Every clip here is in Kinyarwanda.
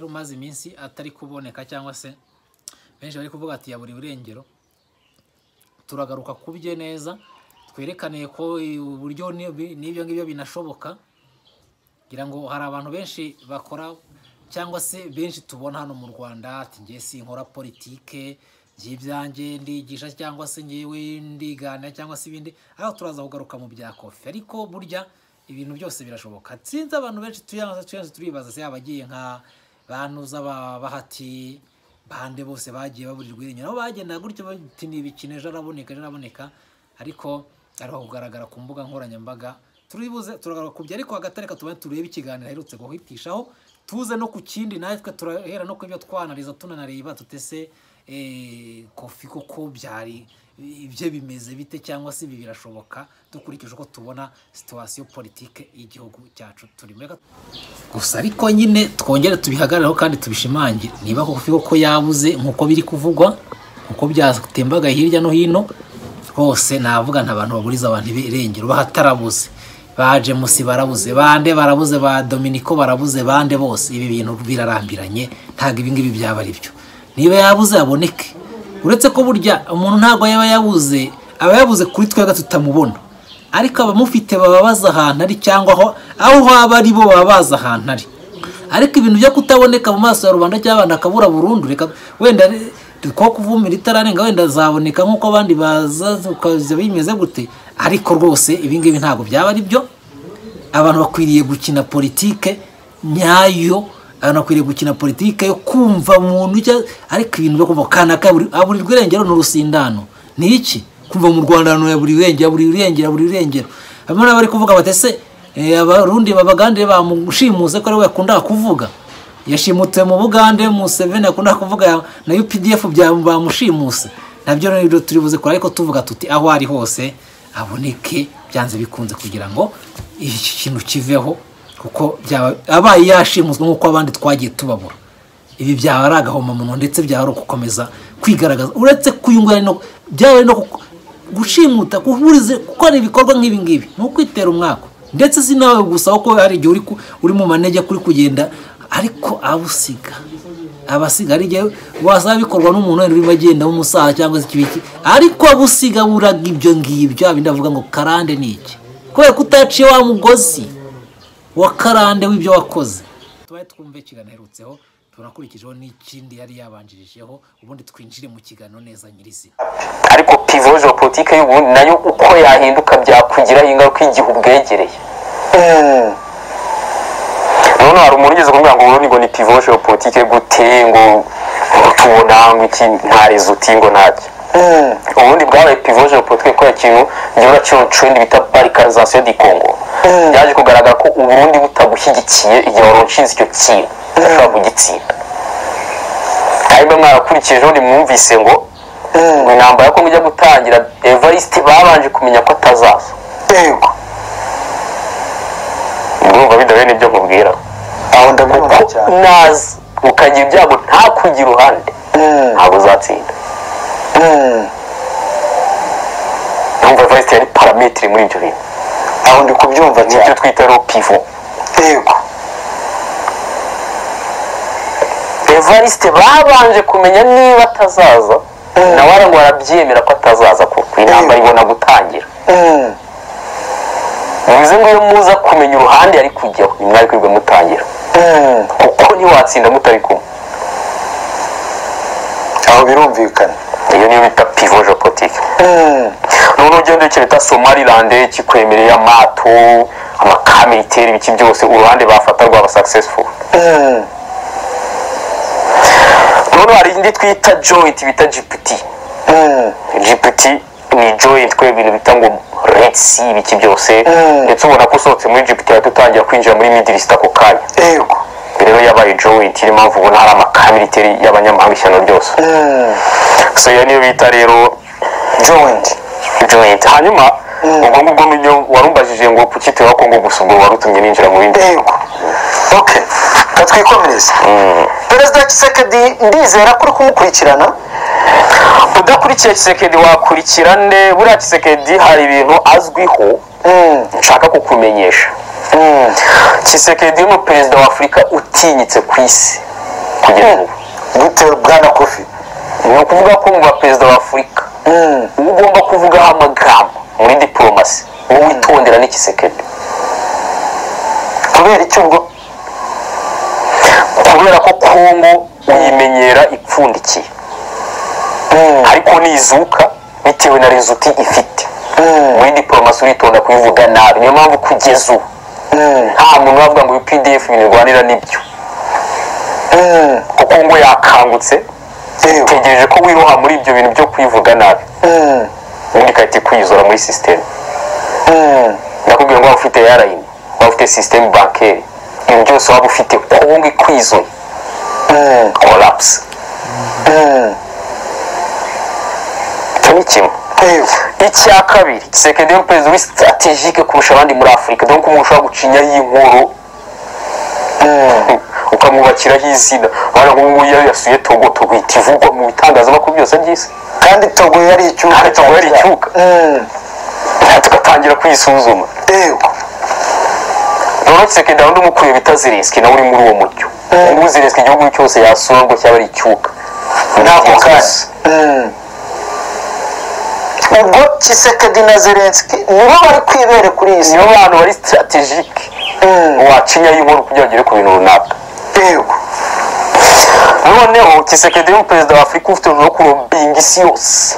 umaze iminsi atari kuboneka cyangwa se benshi bari kuvuga ati yaburiwe irengero turagaruka ku bye neza twerekane ko uburyo n'ibyo ngibyo binashoboka kugira ngo hari abantu benshi bakora cyangwa se benshi tubona hano mu rwanda ati ngiye sinkora politike by'ibyanjye ndigisha cyangwa se ngewe ndigana cyangwa se ibindi aho turaza kugaruka mu bya kofi ariko burya ibintu byose birashoboka sinzi abantu benshi tuyanze turibaza se abagiye nka banuza bahati bande bose bagiye baburirwa irengero aho bagenda gutyo bati ni ibikino ejo araboneka ejo araboneka ariko ariho kugaragara ku mbuga nkoranyambaga turibuze turagaruka kubyo ariko hagati reka tubone turebe ikiganiro aherutse guhitishaho tuze no ku kindi natwe turahera no ku ibyo twanariza tunanareba tutese kofi koko byari ibyo bimeze bite cyangwa se ibi birashoboka dukurikije uko tubona situwasiyo politike y'igihugu cyacu turimo gusa ariko nyine twongere tubihagarareho kandi tubishimange niba kofi koko yabuze nk'uko biri kuvugwa nk'uko byatembagaye hirya no hino hose navuga nta bantu baburiza abantu irengero bahatarabuze ba jemusi barabuze bande barabuze ba dominiko barabuze bande bose ibi bintu birarambiranye ntabwo ibingibi byaba ari byo niba yabuze aboneke uretse ko burya umuntu ntabwo yaba yabuze aba yabuze kuri twebwe tutamubona ariko abamufite baba bazi ahantu ari cyangwa aho aho waba ari bo baba bazi ahantu ari ariko ibintu byo kutaboneka mu maso ya rubanda cyangwa abantu akabura burundu reka wenda ko kuvumira itararenga wenda azaboneka nk'uko abandi baza bimeze gute ariko rwose ibingibi ntabwo byaba ari byo abantu bakwiriye gukina politike nyayo abantu bakwiriye gukina politike yo kumva muntu ariko ibintu byo kumva kanaka aburirwa irengero n'urusindano ni iki kumva mu rwanda buri irengero buri irengero buri irengero bamwe na bari kuvuga batese abarundi babagande bamushimuse ko ari we yakundaga kuvuga yashimutse mu bugande museveni yakundaga kuvuga na updf bamushimuse nabyo rero turibuze kure ariko tuvuga tuti aho ari hose aboneke byanze bikunze kugira ngo iki kintu kiveho kuko abaye yashimuswe nk'uko abandi twagiye tubabura ibi byaba ari agahomamunwa ndetse byaba ari ugukomeza kwigaragaza uretse kuyungurana no byaba ari no gushimuta guhuriza gukora ibikorwa nk'ibi ngibi ni ukwitera umwaka ndetse si nawe gusa kuko hari igihe uri mu manege kuri kugenda ariko abusiga abasiga ari igihe wasaba bikorwa n'umuntu wenda urimo agenda w'umusaza cyangwa se ikibiki ariko abusiga buraga ibyo ngibyo abindi avuga ngo karande ni iki kubera ko utaciye wa mugozi wa karande w'ibyo wakoze tubaye twumve ikiganiro aherutseho tunakurikijeho n'ikindi yari yabanjirijeho ubundi twinjire mu kiganiro neza nyirizina ariko pivo politiki y'ubundi nayo uko yahinduka byakugiraho ingaruka igihe ubwegereye noneho hari umuntu ugeze kuvuga ngo ubundi ngo ni pivo politiki gute ngo tubona ngo iki nta rezuti ngo ntacyo ubundi bwabaye pivoje politiki kubera ikintu gihora cy'urucundi bita parikarizasiyo di kongo byaje kugaragara ko uburundi butagushyigikiye igihe wari ushinze icyo kintu udashobora kugitsinda hanyuma mwarakurikijeho nimwumvise ngo ngo intambara ko mujya gutangira evariste babanje kumenya ko atazaza yego ndumva bidahuye n'ibyo mubwira aho ndabyumva cyane naza ukagira ibyago ntakujye iruhande ntabwo uzatsinda ndumva evariste yari parametiri muri ibyo bintu aho ndi kubyumva cyane icyo twita ro pivo yego evariste babanje kumenya niba atazaza nawe arangwa arabyemera ko atazaza kuko inama ibona gutangira muze ngo muza kumenya uruhande yari kujyaho ni mwari kwirwa mutangira kuko ntiwatsinda mutari kumwe aho birumvikana iyo niyo bita pivo jopotike noneho ugenda bita somalilande kikwemereye amato amakamiteri ibiki byose uruhande bafata rwaba successful noneho hari indi twita joint bita gpt gpt ni joint kwe ibintu bita ngo retsi ibiki byose ndetse ubona ko usohotse muri gpt yahita utangira kwinjira muri midilisita ako kanya rero yabaye joint niyo mpamvu ubona hari amakamiteri y'abanyamahanga ishyano ryose so iyo niyo bita rero joint joint hanyuma ubwo ngubwo niyo warumbajije ngo pukite wa kongo gusa ubwo warutumye ninjira mu bindi yego ok katwikomereze perezida kisekedi ndizera ko uri kumukurikirana udakurikiye kisekedi wakurikira nde buriya kisekedi hari ibintu azwiho nshaka kukumenyesha kisekedi ni perezida wa afurika utinyitse ku isi kugeza ubu gute bwana kofi ni ukuvuga ko mu baperezida b'afurika uba ugomba kuvugaho amagambo muri diporomasi wowe witondera n'ikisekedi kubera icyo ubwo kubera ko kongo uyimenyera ipfundikiye ariko nizuka bitewe na rezuti ifite muri diporomasi uritonda kuyivuga nabi niyo mpamvu kugeza ubu nta muntu uravuga ngo pdf ibintu irwanira nibyo kuko ngo yakangutse tegereje ko wiroha muri ibyo bintu byo kuyivuga nabi ubundi igahita ikwizora muri sisiteme ndakubwira ngo waba ufite airline waba ufite sisiteme bankeri ibyo byose waba ufite kongo ikwizoye korapusi icyo ni kimwe icya kabiri sekedi y'umuperezida uri sitaratejike kurusha abandi muri afurika dore ko umuntu ushobora gucinyaho inkuru ukamwubakiraho izina urabona nk'ubu ngubu iyo yasuye togo togo ihita ivugwa mu bitangazamakuru byose by'isi kandi togo yari icyuka Kandi Togo yari icyuka. tugatangira kuyisuzuma yego rero sekedi wundi umukuye bita zirinski nawe uri muri uwo muryo ubu zirinski igihugu cyose yasura ngo cyaba ari icyuka ntabwo kandi ubwo kisekedi na zelenski nibo bari kwibere kuri iyi si niyo bantu bari sitaratejike wacinyaho inkuru kugira ngo ugere ku bintu runaka yego noneho kisekedi y'umuperezida wa afurika ufite urugero ku robinga isi yose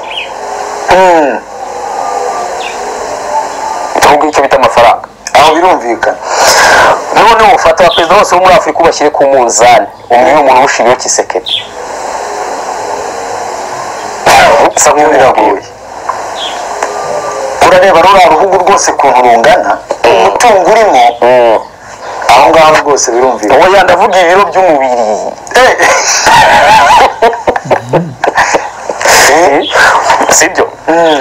ahubwo icyo bita amafaranga aho birumvikana noneho ufata abaperezida bose bo muri afurika ubashyire ku munzani umwe umuntu ubushiriyeho kisekedi usa nk'ubiragoye urareba ruriya ruhugu rwose ukuntu rungana umutungo urimo aho ngaho rwose birumvikana uwo yandavuga ibiro by'umubiri sibyo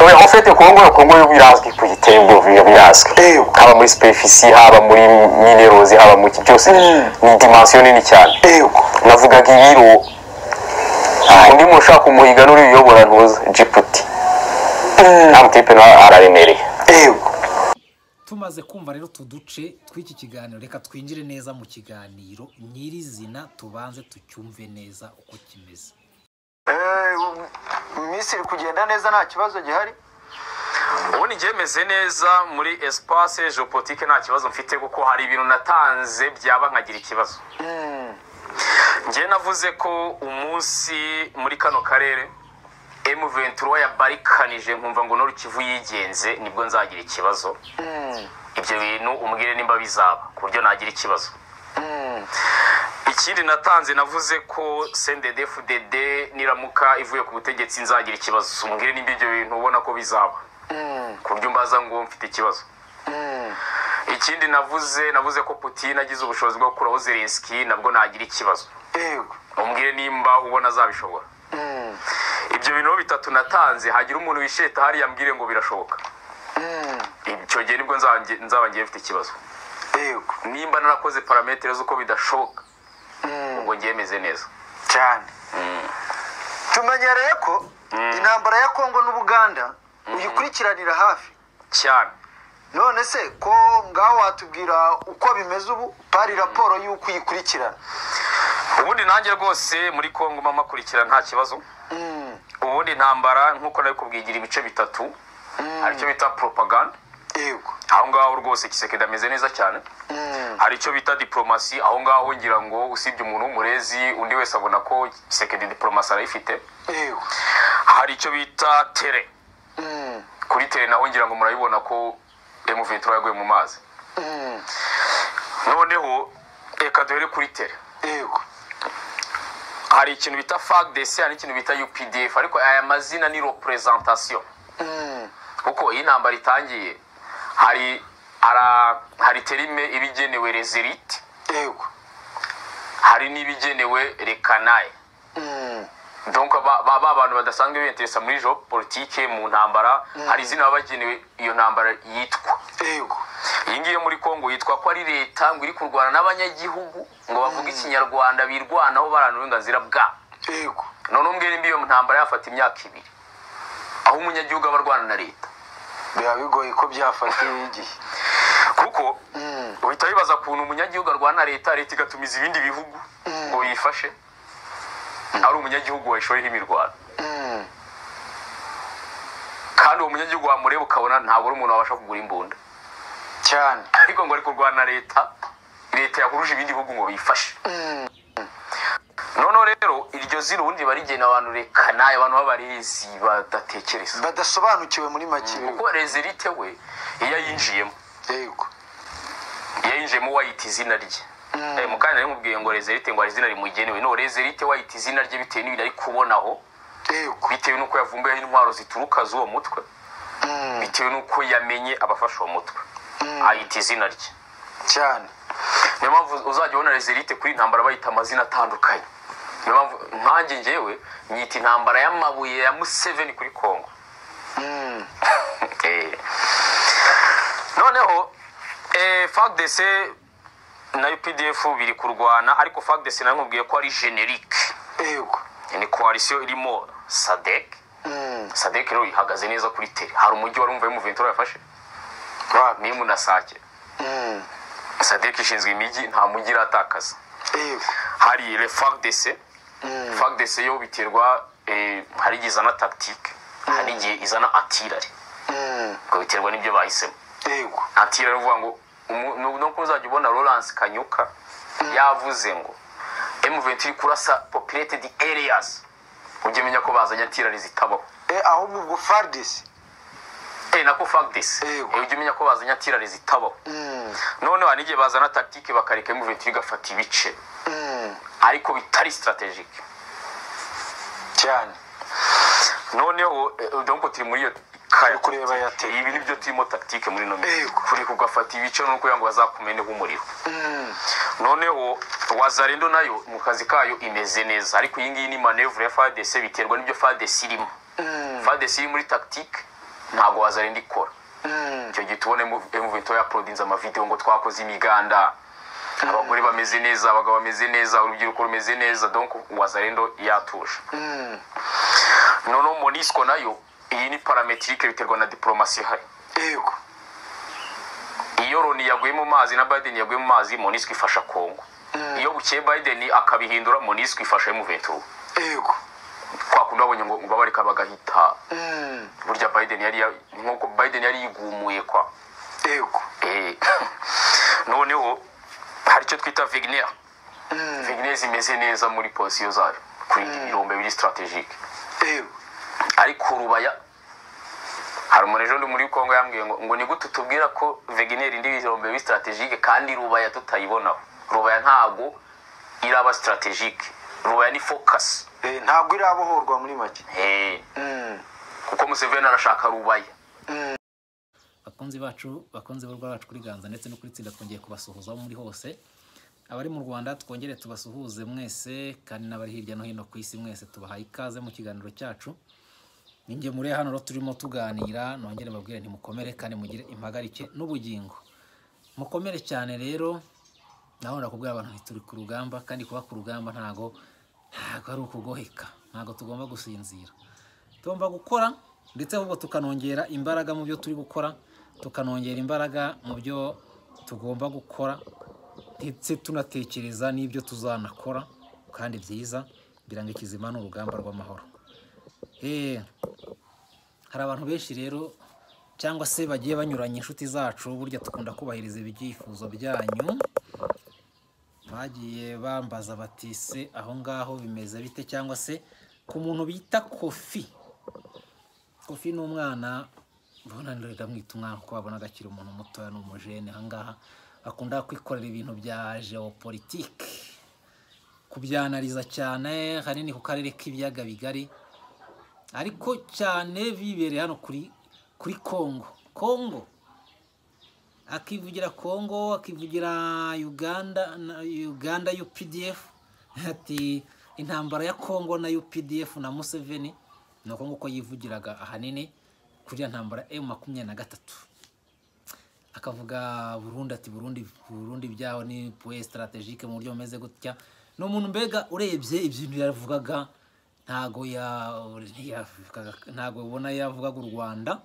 oya ufite kongo yo kongo yo birazwi ku gitembo biyo birazwi Eyo. haba muri superfisi haba muri minerozi haba mu ki byose ni dimensiyo nini cyane yego navugaga ibiro undi muntu ushaka kumuhiga n'uriyobora ntuza jiputi nta mutipe nawe araremereye yego tumaze kumva rero utu duce tw'iki kiganiro reka twinjire neza mu kiganiro nyirizina tubanze tucyumve neza uko kimeze iminsi iri kugenda neza nta kibazo gihari ubundi njye meze neza muri espace geopolitique nta kibazo mfite kuko hari ibintu natanze byaba nkagira ikibazo njye navuze ko umunsi muri kano karere M23 yabarikanije nkumva ngo n'uru kivu yigenze nibwo nzagira ikibazo ibyo bintu umbwire nimba bizaba ku buryo nagira ikibazo ikindi natanze navuze ko sendede fudede niramuka ivuye ku butegetsi nzagira ikibazo umbwire nimba ibyo bintu ubona ko bizaba ku buryo mbaza ngo mfite ikibazo ikindi navuze navuze ko putin agize ubushobozi bwo gukuraho zelenski nabwo nagira ikibazo yego umbwire nimba ubona azabishobora ibyo bintu bitatu natanze hagira umuntu wisheta hariya mbwire ngo birashoboka icyo gihe nibwo nzange- nzaba ngiye mfite ikibazo yego nimba narakoze parametere z'uko bidashoboka ubwo ngiye meze neza cyane tumenyereye ko intambara ya kongo n'ubuganda uyikurikiranira hafi cyane none se ko ngaho watubwira uko bimeze ubu pari raporo y'uko uyikurikirana ubundi nanjye rwose muri kongo mama akurikira nta kibazo ubundi intambara nk'uko nari kubwigira ibice bitatu hari icyo bita propaganda yego aho ngaho rwose kisekedi ameze neza cyane hari icyo bita diporomasi aho ngaho ngira ngo usibye umuntu w'umurezi undi wese abona ko kisekedi diporomasi arayifite yego hari icyo bita tere kuri tere naho ngira ngo murabibona ko M23 yaguye mu mazi noneho reka duhere kuri tere yego hari ikintu bita fagdc hari n'ikintu bita updf ariko aya mazina ni representation kuko iyi ntambara itangiye hari ara, hari terime iba igenewe rezerite yego hari n'ibigenewe rekanaye donc ba ba ba bantu badasanzwe binteresa muri jo politike mu ntambara hari izina baba bagenewe iyo ntambara yitwa yego iyi ngiyi yo muri kongo yitwa ko ari leta ngo iri kurwana n'abanyagihugu ngo bavuge ikinyarwanda birwanaho baranura uburenganzira bwabo yego none umbwira imbi iyo ntambara yafata imyaka ibiri aho umunyagihugu aba arwana na leta biba bigoye ko byafatiye igihe kuko uhita wibaza ukuntu umunyagihugu arwana na leta leta igatumiza ibindi bihugu ngo biyifashe ari umunyagihugu washoyeho imirwano kandi uwo munyagihugu wamureba ukabona ntabwo ari umuntu wabasha kugura imbunda cyane ariko ngo ari kurwana na leta leta yahuruje ibindi bihugu ngo biyifashe noneho rero iryo zina ubundi riba rigena abantu reka nawe abantu b'abarezi badatekereza badasobanukiwe muri make kuko rezerite we iyo ayinjiyemo yego iyo yinjiyemo wayita izina rye Eh, mukanya nari mubwiye ngo rezerite ngo hari izina rimugenewe no rezerite wayita izina rye bitewe n'ibintu ari kubonaho yego bitewe n'uko yavumbuyeho intwaro zituruka z'uwo mutwe bitewe n'uko yamenye abafashe uwo mutwe ayita izina rye cyane niyo mpamvu uzajya ubona rezerite kuri intambara bayita amazina atandukanye niyo mpamvu nkanjye njyewe nyita intambara y'amabuye ya museveni kuri kongo Eh. noneho eh, fagdc na updf biri kurwana ariko fagdc nayo nkubwiye ko ari generique yego ni koalisiyo irimo sadek Mm. sadek rero ihagaze neza kuri tere hari umujyi wari umva y'umuventura yafashe Wapi? nimu na sake Mm. sadek ishinzwe imijyi nta mujyi iratakaza yego hari le fagdc fagdc yo biterwa eh, hari igihe izana tactique hari igihe izana antirare Mm. ubwo biterwa n'ibyo bahisemo yego atira ruvuga ngo umu- nu- nuko uzajya ubona Lawrence Kanyuka yavuze ngo M20 iri kurasa populated areas ujye menya ko bazanye atirari zitabaho Eh, ahubwo ubwo fardis eh nako fact this Yego. eh ujye menya ko bazanye atirari zitabaho Mm. noneho hari igihe bazana tactique bakareka M20 igafata ibice Mm. ariko bitari strategic cyane noneho eh, donc turi muri iyo kaya kureba ya tactique. ibi nibyo turimo tactique muri nomero Yego. kuri kugafata ibice no kugira ngo bazakumeneho umuriro Mm. noneho wazarendo nayo mu kazi kayo imeze neza ariko iyi ngiyi ni manevure ya fadese biterwa n'ibyo fadese irimo fadese iri muri tactique ntabwo wazarendo ikora Mm. icyo gihe tubona emuvinto yaprodinze amavidewo ngo twakoze imiganda abagore bameze neza abagabo bameze neza urubyiruko rumeze neza donc wazarendo yatuje Mm. noneho monisco nayo iyi ni parametrike biterwa na diplomasi ihari yego iyo Loni yaguye mu mazi na Biden yaguye mu mazi Monisco ifasha Kongo iyo bukeye Biden akabihindura Monisco ifasha M23 yego kwa kundi babonye ngo ngo babareka bagahita Mm. burya Biden yari ya- nk'uko Biden yari yigumuye kwa yego Eh, noneho hari icyo twita Wagner Wagner zimeze neza muri posiyo zayo kurinda ibirombe biri strategique yego ariko rubaya hari umuntu ejo ndi muri kongo yambwiye ngo ngo ni gute tubwira ko vegineri indi birombe bi strategike kandi rubaya tutayibonaho rubaya ntago iraba strategike rubaya ni focus Eh, ntabwo irabohorwa muri make Eh, Mm. kuko museveni arashaka rubaya bakunzi bacu bakunzi b'urwa bacu kuri ganza ndetse no kuri tsinda twongeye kubasuhuza aho muri hose abari mu rwanda twongere tubasuhuze mwese kandi n'abari hirya no hino ku isi mwese tubahaye ikaze mu kiganiro cyacu ninjye muri hano rero turimo tuganira nongere mbabwire ntimukomere kandi mugire impagarike n'ubugingo mukomere cyane rero naho nakubwira abantu nti turi ku rugamba kandi kuba ku rugamba ntago ntago ari ukugoheka ntago tugomba gusinzira tugomba gukora ndetse ahubwo tukanongera imbaraga mu byo turi gukora tukanongera imbaraga mu byo tugomba gukora ndetse tunatekereza n'ibyo tuzanakora kandi byiza kugira ngo ikizima ni urugamba rw'amahoro Eh, hari abantu benshi rero cyangwa se bagiye banyuranya inshuti zacu burya dukunda kubahiriza ibyifuzo byanyu bagiye bambaza bati se aho ngaho bimeze bite cyangwa se ku muntu bita kofi kofi ni umwana mbona ndorega mwita umwana kuko babona agakira umuntu mutoya ni umujene aha ngaha akunda kwikorera ibintu bya geopolitike kubyanariza cyane ahanini ku karere k'ibiyaga bigari ariko cyane bibereye hano kuri kuri kongo kongo akivugira kongo akivugira uganda na uganda updf ati intambara ya kongo na updf na museveni ni uko nguko yivugiraga ahanini kuri ya ntambara emu makumyabiri na gatatu akavuga burundi ati burundi burundi byaho ni puwe strategike mu buryo bumeze gutya ni umuntu mbega urebye ibintu yavugaga ntago ya ntiyavugaga- ntago ubona yavugaga u rwanda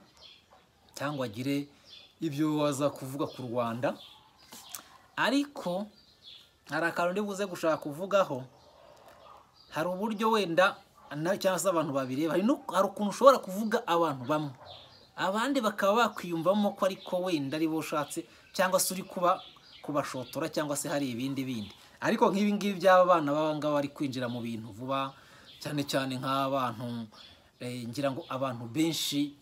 cyangwa agire ibyo waza kuvuga ku rwanda ariko hari akantu ndi buze gushaka kuvugaho hari uburyo wenda na- cyangwa se abantu babiri hari no- hari ukuntu ushobora kuvuga abantu bamwe abandi bakaba bakwiyumvamo ko ariko wenda ari bo ushatse cyangwa se uri kuba kubashotora cyangwa se hari ibindi bindi ariko nk'ibi ngibi by'aba bana baba ngaba bari kwinjira mu bintu vuba cyane cyane nk'abantu eh, ngira ngo abantu benshi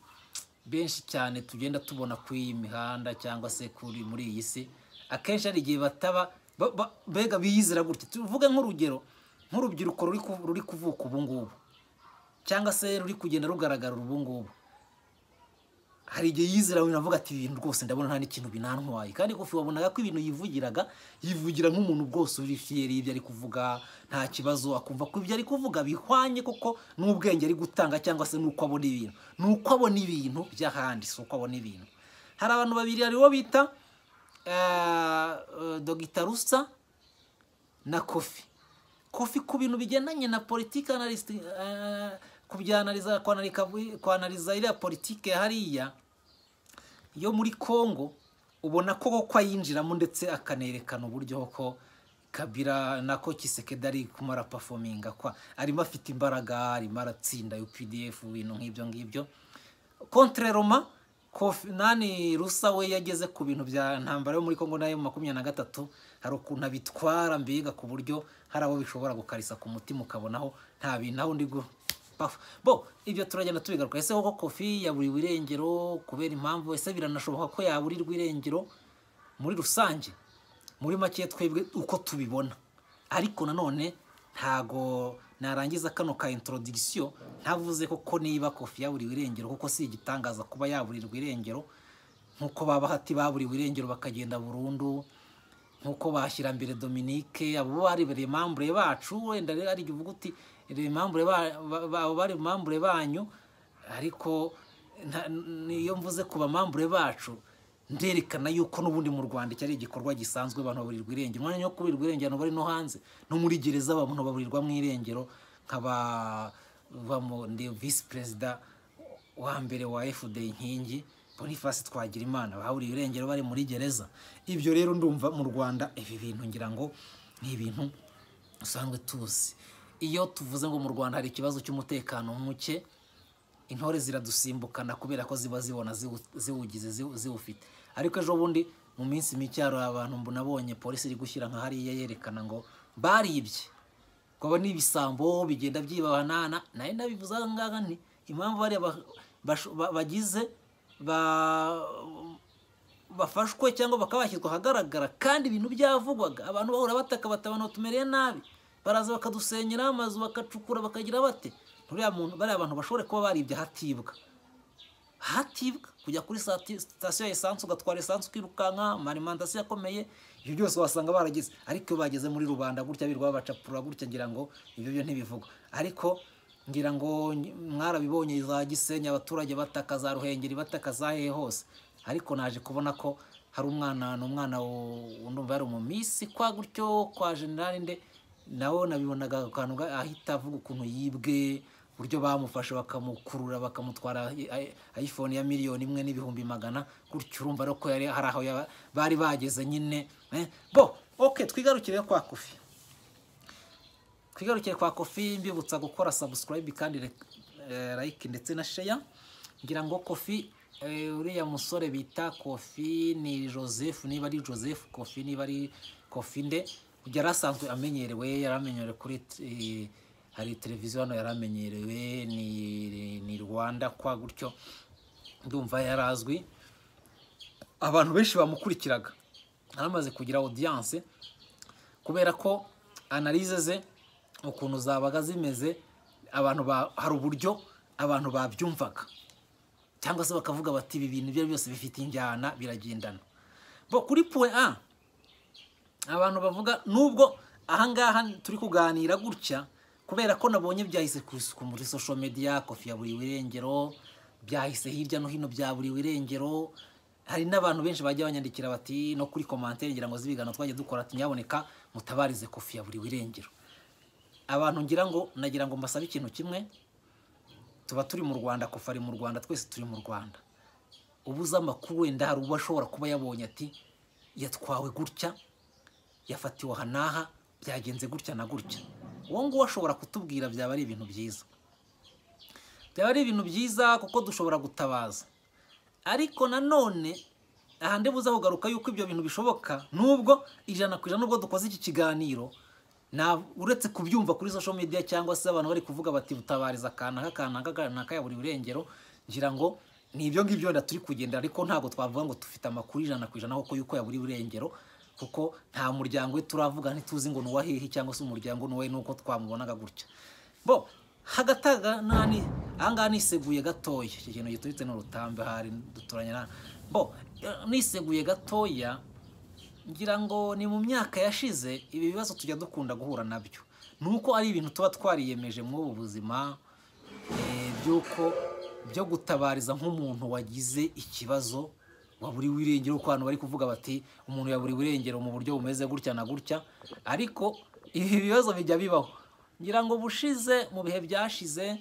benshi cyane tugenda tubona ku iyi mihanda cyangwa se kuri muri iyi si akenshi hari igihe bataba ba- ba- mbega biyizira gutya tuvuge nk'urugero nk'urubyiruko ruri ku- ruri kuvuka ubu ngubu cyangwa se ruri kugenda rugaragara ubu ngubu hari igihe yizera wenda avuga ati ibintu rwose ndabona nta n'ikintu binantwaye kandi kofi wabonaga ko ibintu yivugiraga yivugira nk'umuntu bwose uri fiyeri y'ibyo ari kuvuga nta kibazo akumva ko ibyo ari kuvuga bihwanye kuko n'ubwenge ari gutanga cyangwa se n'uko abona ibintu n'uko abona ibintu by'ahandi si uko abona ibintu hari abantu babiri haribo bita eh, eh, dogita rusa na kofi kofi ku bintu bigendanye na politiki analyst eh, kubyanaliza kwanalika kwanaliza iriya politiki hariya yo muri Congo ubona ko koko ayinjiramo ndetse akanerekana uburyo ko Kabila nako Kisekedi ari kumara performinga kwa arimo afite imbaraga arimo aratsinda UPDF ibintu nk'ibyo ngibyo contre Roma Kofi nani Rusa we yageze ku bintu bya ntambara yo muri Congo nayo mu makumyabiri na gatatu hari ukuntu abitwara mbega ku buryo hari abo bishobora gukarisa ku mutima ukabonaho nta bintu aho ndi gu pafu bo ibyo turagenda tubigaruka ese koko Kofi yaburiwe irengero kubera impamvu ese biranashoboka ko yaburirwa irengero muri rusange muri make twebwe uko tubibona ariko nanone ntago narangiza kano ka introduction ntavuze koko niba kofi yaburiwe irengero kuko si igitangaza kuba yaburirwa irengero nk'uko baba hati baburiwe irengero bakagenda burundu nk'uko bashyira mbere Dominique abo bari remambure bacu wenda rero ari uvuga uti remambure ba- ba- ba- bari remambure banyu ariko nta- niyo mvuze ku bamambure bacu nderekana yuko n'ubundi mu Rwanda cyari igikorwa gisanzwe abantu baburirwa irengero umwanya wo kuburirwa irengero ntabwo ari no hanze no muri gereza abantu baburirwa mu irengero nkaba bamo ndi visi perezida wa mbere wa fda inkingi boniface twagira imana bahuriye irengero bari muri gereza ibyo rero ndumva mu rwanda ibi bintu ngira ngo ni ibintu usanzwe tuzi iyo tuvuze ngo mu rwanda hari ikibazo cy'umutekano muke intore ziradusimbukana kubera ko ziba zibona ziwu- ziwugize ziwu- ziwufite ariko ejo bundi mu minsi mike hari abantu mbona abonye polisi iri gushyira nka hariya yerekana ngo baribye kwaba n'ibisambo bigenda byibabanana nayo nabivuze aha ngaha nti impamvu bariya ba- basho- ba- bagize ba- bafashwe cyangwa bakaba bashyirwa ahagaragara kandi ibintu byavugwaga abantu bahora bataka bati abantu batumereye nabi baraza bakadusenyera amazu bakacukura bakagira bate nturiya muntu bariya abantu bashobore kuba baribye hatibwa hatibwa kujya kuri sati- sitasiyo ya esanse ugatwara esanse ukirukanka amarimantasiyo akomeye ibyo byose wasanga barageze ariko iyo bageze muri rubanda gutya birirwa babacapurura gutya ngira ngo ibyo byo ntibivugwa ariko ngira ngo ny- mwarabibonye za gisenyi abaturage bataka za ruhengeri bataka za hehe hose ariko naje kubona ko hari umwana ni umwana wo- ndumva yari umumisi kwa gutyo kwa generali nde nawe nabibonaga ako kantu ga- ahita avuga ukuntu yibwe uburyo bamufashe bakamukurura bakamutwara i- i- iphone ya miliyoni imwe n'ibihumbi magana gutyo urumva rero ko yari hari aho yaba- bari bageze nyine eh, bo ok twigarukire kwa kofi twigarukire kwa kofi mbibutsa gukora subscribe kandi rek- eh, like ndetse na share ngira ngo kofi eh, uriya musore bita kofi ni joseph niba ari joseph kofi niba ari kofi nde yari asanzwe amenyerewe yari amenyerewe kuri eh, hari televiziyo hano yari amenyerewe ni, ni rwanda kwa gutyo ndumva yari azwi abantu benshi bamukurikiraga aramaze kugira audience kubera ko analize ze ukuntu zabaga zimeze abantu ba hari uburyo abantu babyumvaga cyangwa se bakavuga bati ibi bintu ibyo ari byo byose bifite injyana biragendana bo kuri point a abantu bavuga nubwo ahangaha turi kuganira gutya kubera ko nabonye byahise ku isuku muri social media kofi ya buri irengero byahise hirya no hino bya buri irengero hari n'abantu benshi bajya banyandikira bati no kuri commentaire ngira ngo z'ibigano twajya dukora ati nyaboneka mutabarize kofi ya buri irengero abantu ngira ngo nagira ngo mbasabe ikintu kimwe tuba turi mu rwanda kofi ari mu rwanda twese turi mu rwanda ubu uzi amakuru wenda hari uba ashobora kuba yabonye ati yatwawe gutya yafatiwe aha n'aha byagenze gutya na gutya uwo nguwo ashobora kutubwira byaba ari ibintu byiza byaba ari ibintu byiza kuko dushobora gutabaza ariko nanone ahandi buza kugaruka yuko ibyo bintu bishoboka nubwo ijana ku ijana nubwo dukoze iki kiganiro nta- uretse kubyumva kuri social media cyangwa se abantu bari kuvuga bati butabariza akana k'akana k'akana kayabura burengero ngira ngo ni ibyo ngibyo wenda turi kugenda ariko ntabwo twavuga ngo dufite amakuru ijana ku ijana kuko yuko yaburi burengero kuko nta muryango we turavuga ntituzi ngo ni uwa hehe cyangwa se umuryango ni uwe nuko twamubonaga gutya bo hagataga nani ahangaha niseguye gatoya iki kintu giturutse n'urutambe hari duturanye na bo eh, niseguye gatoya ngira ngo ni mu myaka yashize ibi bibazo tujya dukunda guhura nabyo ni uko ari ibintu tuba twariyemeje muri ubu buzima eh, by'uko byo gutabariza nk'umuntu wagize ikibazo waburiwe irengero kuko abantu bari kuvuga bati umuntu yaburiwe irengero mu buryo bumeze gutya na gutya ariko ibi bibazo bijya bibaho ngira ngo bushize mu bihe byashize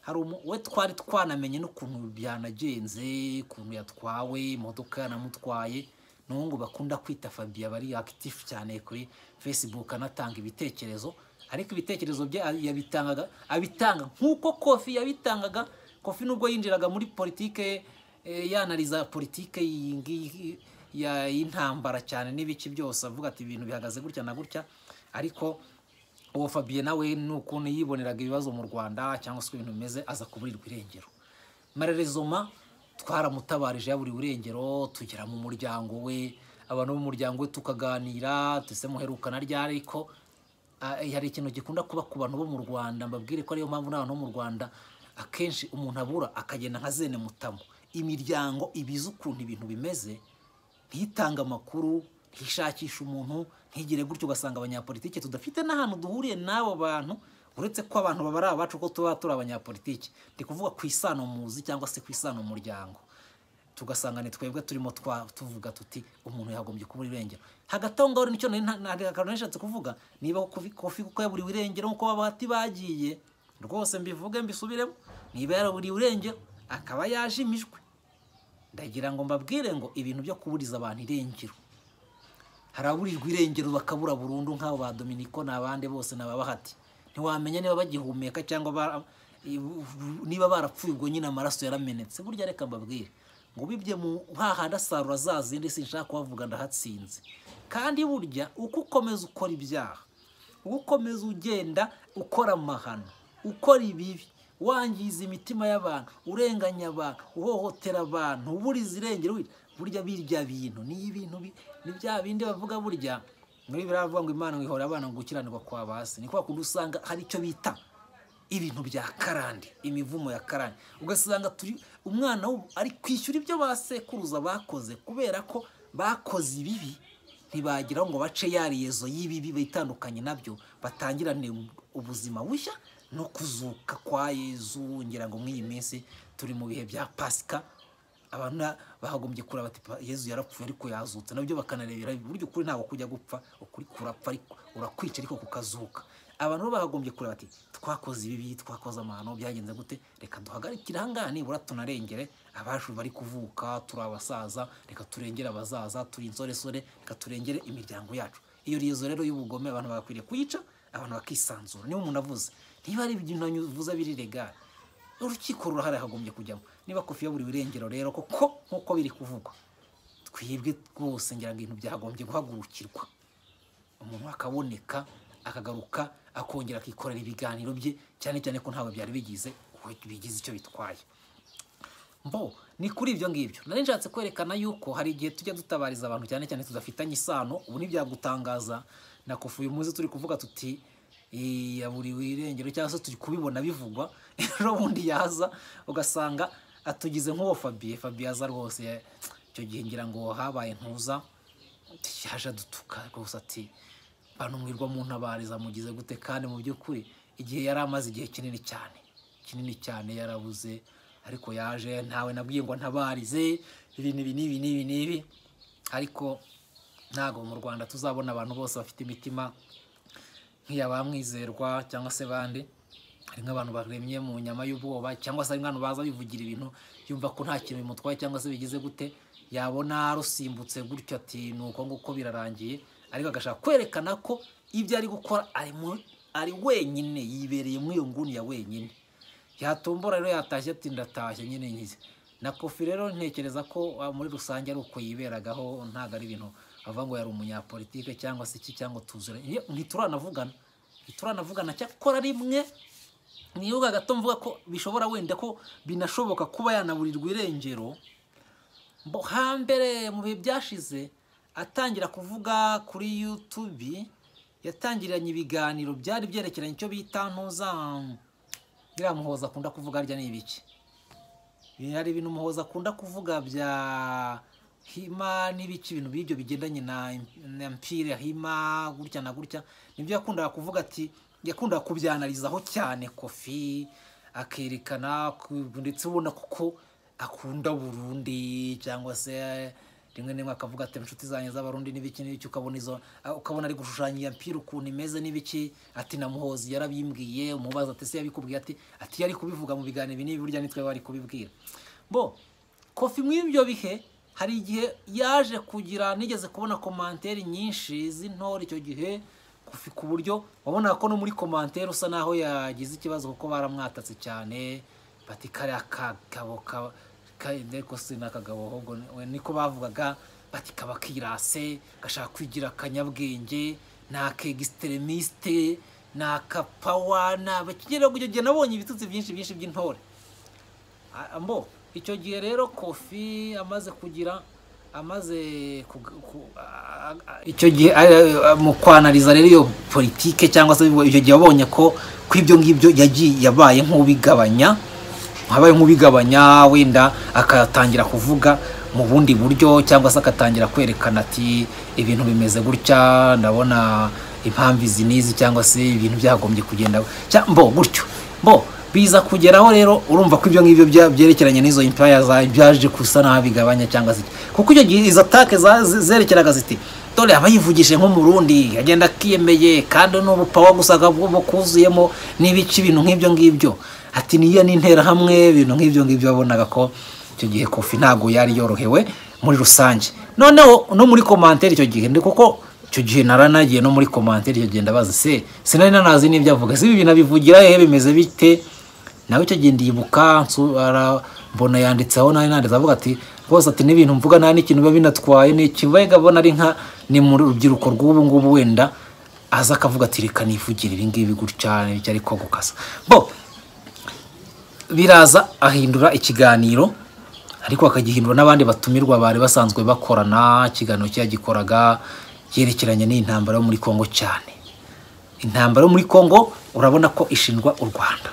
hari umu we twari twanamenye n'ukuntu byanagenze ukuntu yatwawe imodoka yanamutwaye n'ubu bakunda kwita fabiya bari akitifu cyane kuri facebook anatanga ibitekerezo ariko ibitekerezo bye yabitangaga abitanga nk'uko kofi yabitangaga kofi nubwo yinjiraga muri politike eh, yanariza politike iyi ngiyi ya- y'intambara cyane n'ibice byose avuga ati ibintu bihagaze gutya na gutya ariko uwo fabiye nawe ni ukuntu yiboneraga ibibazo mu rwanda cyangwa se uko ibintu bimeze aza kuburirwa irengero marerezoma twaramutabarije yaburiwe irengero tugera mu muryango we abantu bo mu muryango we tukaganira tuse muherukana ryari ariko ah, hari ikintu gikunda kuba ku bantu bo mu rwanda mbabwire ko ariyo mpamvu n'abantu bo mu rwanda akenshi umuntu abura akagenda nka zene mutamu imiryango ibizi ukuntu ibintu bimeze ntitange amakuru ntishakishe umuntu ntigire gutyo ugasanga abanyapolitike tudafite n'ahantu duhuriye n'abo bantu uretse ko abantu babara abacu ko tuba turi abanyapolitike ndi kuvuga ku isano muzi cyangwa se ku isano mu muryango tugasanga ni twebwe turimo twa tuvuga tuti umuntu yagombye kubura irengero hagati aho ngaho nicyo nari nta- nta- akantu nari nshatse kuvuga niba kofi Kofi kuko yaburiwe irengero nk'uko babahati bagiye rwose mbivuge mbisubiremo niba yaraburiwe irengero akaba yajimijwe ndagira ngo mbabwire ngo ibintu byo kuburiza abantu irengero haraburirwa irengero bakabura burundu nk'abo ba dominiko ni abande bose ni ababahati ntiwamenya niba bagihumeka cyangwa bara- niba barapfuye ubwo nyine amaraso yaramenetse burya reka mbabwire ngo bibye mu hahandi asarura za zindi sinshaka kuhavuga ndahatsinze kandi burya uko ukomeza ukora ibyaha uko ukomeza ugenda ukora amahano ukora ibibi wangiza imitima y'abantu urenganya abantu uhohotera abantu uburiza irengero burya- burya birya bintu ni ibintu bi- ni bya bindi bavuga burya muri biriya bavuga ngo imana ngo ihora abana ngo gukiranirwa kwa basi ni kwa kundi usanga hari icyo bita ibintu bya karande imivumo ya karande ugasanga turi umwana w'ubu ari kwishyura ibyo ba sekuruza bakoze kubera ko bakoze ibibi ntibagiraho ngo bace ya rezo y'ibibi bitandukanye nabyo batangirane ubuzima bushya no kuzuka kwa yezu ngira ngo muri iyi minsi turi mu bihe bya pasika abantu na- bahagombye kureba bati "Pa- yezu yarapfuye ariko yazutse nabyo bakanarebera buryo ukuri ntabwo kujya gupfa ukuri kurapfa ariko urakwica ariko kukazuka abantu bo bahagombye kureba bati twakoze ibibi twakoze amahano byagenze gute reka duhagarikire ahangaha nibura tunarengere abacu bari kuvuka turi abasaza reka turengere abazaza turi insoresore reka turengere imiryango yacu iyo rezo rero y'ubugome abantu bagakwiriye kuyica abantu bakisanzura niba umuntu avuze niba ari ibintu avuze biri regare urukiko rurahari hagombye kujyamo niba kofi yaburiwe irengero rero koko nk'uko biri kuvugwa twibwe rwose ngira ngo ibintu byagombye guhagurukirwa umuntu akaboneka akagaruka akongera akikorera ibiganiro bye cyane cyane ko ntabwo byari bigize bigize icyo bitwaye mbo ni kuri ibyo ngibyo nari nshatse kwerekana yuko hari igihe tujya dutabariza abantu cyane cyane tudafitanye isano ubu ntibyagutangaza na kofi uyu munsi turi kuvuga tuti "Eh, yaburiwe irengero cyangwa se turi kubibona bivugwa ejo bundi yaza ugasanga atugize nk'uwo fabiye fabiye aza rwose icyo gihe ngira ngo habaye ntuza yaje adutuka rwose ati bantu mwirwa mu ntabariza mugize gute kandi mu by'ukuri igihe yari amaze igihe kinini cyane kinini cyane yarabuze ariko yaje ntawe nabwiye ngo ntabarize ibi n'ibi n'ibi n'ibi n'ibi ariko ntabwo mu rwanda tuzabona abantu bose bafite imitima nk'iya ba mwizerwa cyangwa se bande hari nk'abantu baremye mu nyama y'ubwoba cyangwa se hari nk'abantu baza bivugira ibintu yumva ko nta kintu bimutwaye cyangwa se bigize gute yabona rusimbutse gutyo ati ni uko nguko birarangiye ariko agashaka kwerekana ko ibyo ari gukora ari mu ari wenyine yibereye muri iyo nguni ya wenyine yatumbura rero yatashye ati ndatashye nyine nkize na kofi rero ntekereza ko ah, muri rusange ari uko yiberagaho ntabwo ari ibintu avuga ngo yari umunyapolitike cyangwa se iki cyangwa tuzure Ye- ntituranavugana ntituranavugana cyakora rimwe nibuga gato mvuga ko bishobora wenda ko binashoboka kuba yanaburirwa irengero mbo hambere mu bihe byashize atangira kuvuga kuri yutube yatangiranye ibiganiro byari byerekeranye icyo bita ntuza biriya muhoza akunda kuvuga harya ni ibiki hari ibintu umuhoza akunda kuvuga bya hima n'ibiki ibintu by'ibyo bigendanye na na mpira hima gutya na gutya nibyo yakundaga kuvuga ati yakundaga kubyanarizaho cyane kofi akerekana ku- ndetse ubona kuko akunda burundi cyangwa se rimwe na rimwe akavuga ati inshuti zanjye z'abarundi n'ibiki n'ibiki ukabona izo ukabona ari gushushanya iyo mpira ukuntu imeze n'ibiki ati na muhozi yarabimbwiye umubaza ati se yabikubwiye ati ati yari kubivuga mu biganiro ibi n'ibi burya nitwe bari kubibwira bo kofi muri ibyo bihe hari igihe yaje kugira nigeze kubona komantere nyinshi z'intore icyo gihe kofi ku buryo wabonaga ko no muri komantere usa naho yagize ikibazo kuko baramwatatse cyane bati kariya kagabo ka- ka- ariko si n'akagabo ahubwo ni- we- niko bavugaga bati kaba kirase gashaka kwigira akanyabwenge ni akegisiterimisite ni akapawa ni abakinyera gucyo gihe nabonye ibitutsi byinshi byinshi by'intore Ah, mbo icyo gihe rero kofi amaze kugira amaze kug- ku- a- a- icyo gihe a- a- mu kwanariza rero iyo politike cyangwa se icyo gihe wabonye ko ko ibyo ngibyo yagiye yabaye nk'ubigabanya habaye nk'ubigabanya wenda akatangira kuvuga mu bundi buryo cyangwa se agatangira kwerekana ati ibintu bimeze gutya ndabona impamvu izi n'izi cyangwa se ibintu byagombye kugenda cya- mbo gutyo mbo biza kugeraho rero urumva ko ibyo ngibyo bya- byerekeranye n'izo impaya za- byaje gusa naho bigabanya cyangwa se iki. kuko icyo gihe izo atake za- ze- zerekeraga ziti dore aba yivugije nk'umurundi agenda akiyemeye kandi n'ubupawa gusa bwo kuzuyemo n'ibice ibintu nk'ibyo ngibyo ati niyo n'interahamwe ibintu nk'ibyo ngibyo wabonaga ko icyo gihe kofi ntabwo yari yorohewe muri rusange noneho no muri komantere icyo gihe ndi kuko icyo gihe naranagiye no muri komantere icyo gihe ndabaza se sinari nanazi n'ibyo avuga si ibi bintu abivugira hehe bimeze bite nawe icyo gihe ndibuka nsu- ara- mbona yanditseho nawe nanditse avuga ati rwose ati n'ibintu mvuga nta n'ikintu biba binatwaye ni ikibega abona ari nka ni mu rubyiruko rw'ubu ngubu wenda aza akavuga ati reka nivugire ibi ngibi gutya n'ibyo ariko gukasa bo biraza ahindura ikiganiro ariko akagihindura n'abandi batumirwa bari basanzwe bakorana ikiganiro cyagikoraga yerekeranye n'intambara yo muri kongo cyane intambara yo muri kongo urabona ko ishinjwa u rwanda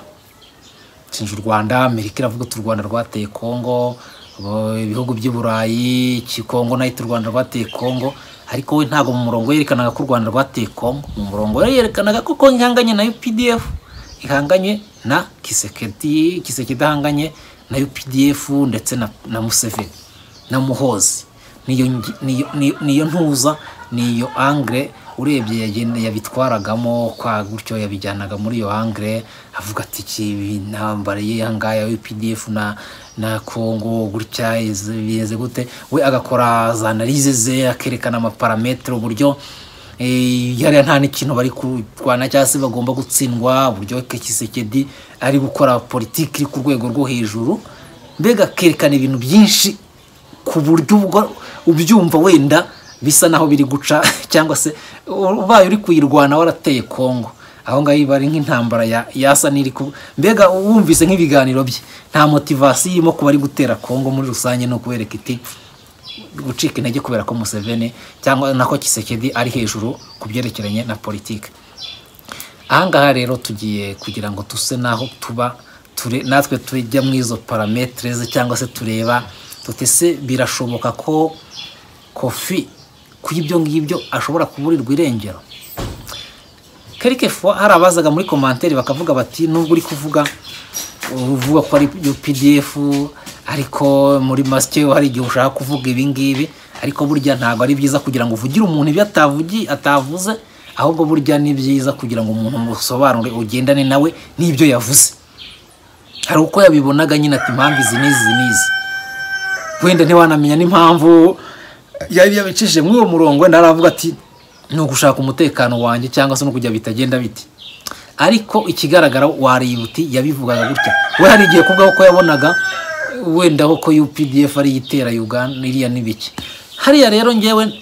ishinja u rwanda amerika iravuga uti u rwanda rwateye kongo bo- ibihugu by'i burayi iki kongo nahita u rwanda rwateye kongo ariko we ntabwo mu murongo yerekanaga ko u rwanda rwateye kongo mu murongo we yerekanaga ko kongo ihanganye na updf ihanganye na kisekedi kisekedi ahanganye na updf ndetse na, na museveni na muhozi niyo ngi- niyo- niyo- niyo ntuza niyo angre urebye yagenda- yabitwaragamo kwa gutyo yabijyanaga muri iyo angre avuga ati iki intambara ye hangaya UPDF na na Congo gutya izi- bimeze gute we agakora za analyse ze akerekana amaparametere uburyo eh, hariya nta n'ikintu bari kurwana cyangwa se bagomba gutsindwa uburyo kisekedi ari gukora politiki iri ku rwego rwo hejuru mbega akerekana ibintu byinshi ku buryo ubwo ubyumva wenda bisa naho biri guca cyangwa se ubaye uri kuyirwana warateye kongo aho ngaho iba ari nk'intambara ya- yasa n'iri ku mbega wumvise nk'ibiganiro bye nta motivasiyo irimo kuba ari gutera kongo muri rusange ni ukubereka iti gucika intege kubera ko museveni cyangwa nako kisekedi ari hejuru ku byerekeranye na politiki ahangaha rero tugiye kugira ngo tuse n'aho tuba ture, natwe tujya mu izo parametere ze cyangwa se tureba tuti se birashoboka ko kofi kuri ibyo ngibyo ashobora kuburirwa irengero quelque fois hari abazaga muri komantere bakavuga bati nubwo uri kuvuga uvuga ko ari UPDF ariko muri masike hari igihe ushaka kuvuga ibi ngibi ariko burya ntabwo ari byiza kugira ngo uvugire umuntu ibyo atavugi atavuze ahubwo burya ni byiza kugira ngo umuntu musobanure ugendane nawe n'ibyo yavuze hari uko yabibonaga nyine ati impamvu izi n'izi izi n'izi wenda ntiwanamenya n'impamvu yari yabicishije muri uwo murongo wenda aravuga ati ni ugushaka umutekano wanjye cyangwa se no kujya bitagenda biti ariko ikigaragara wariyuti yabivugaga gutya we hari igihe kubwa ko yabonaga wenda ko updf ari itera uganda iriya n'ibiki hariya rero ngewe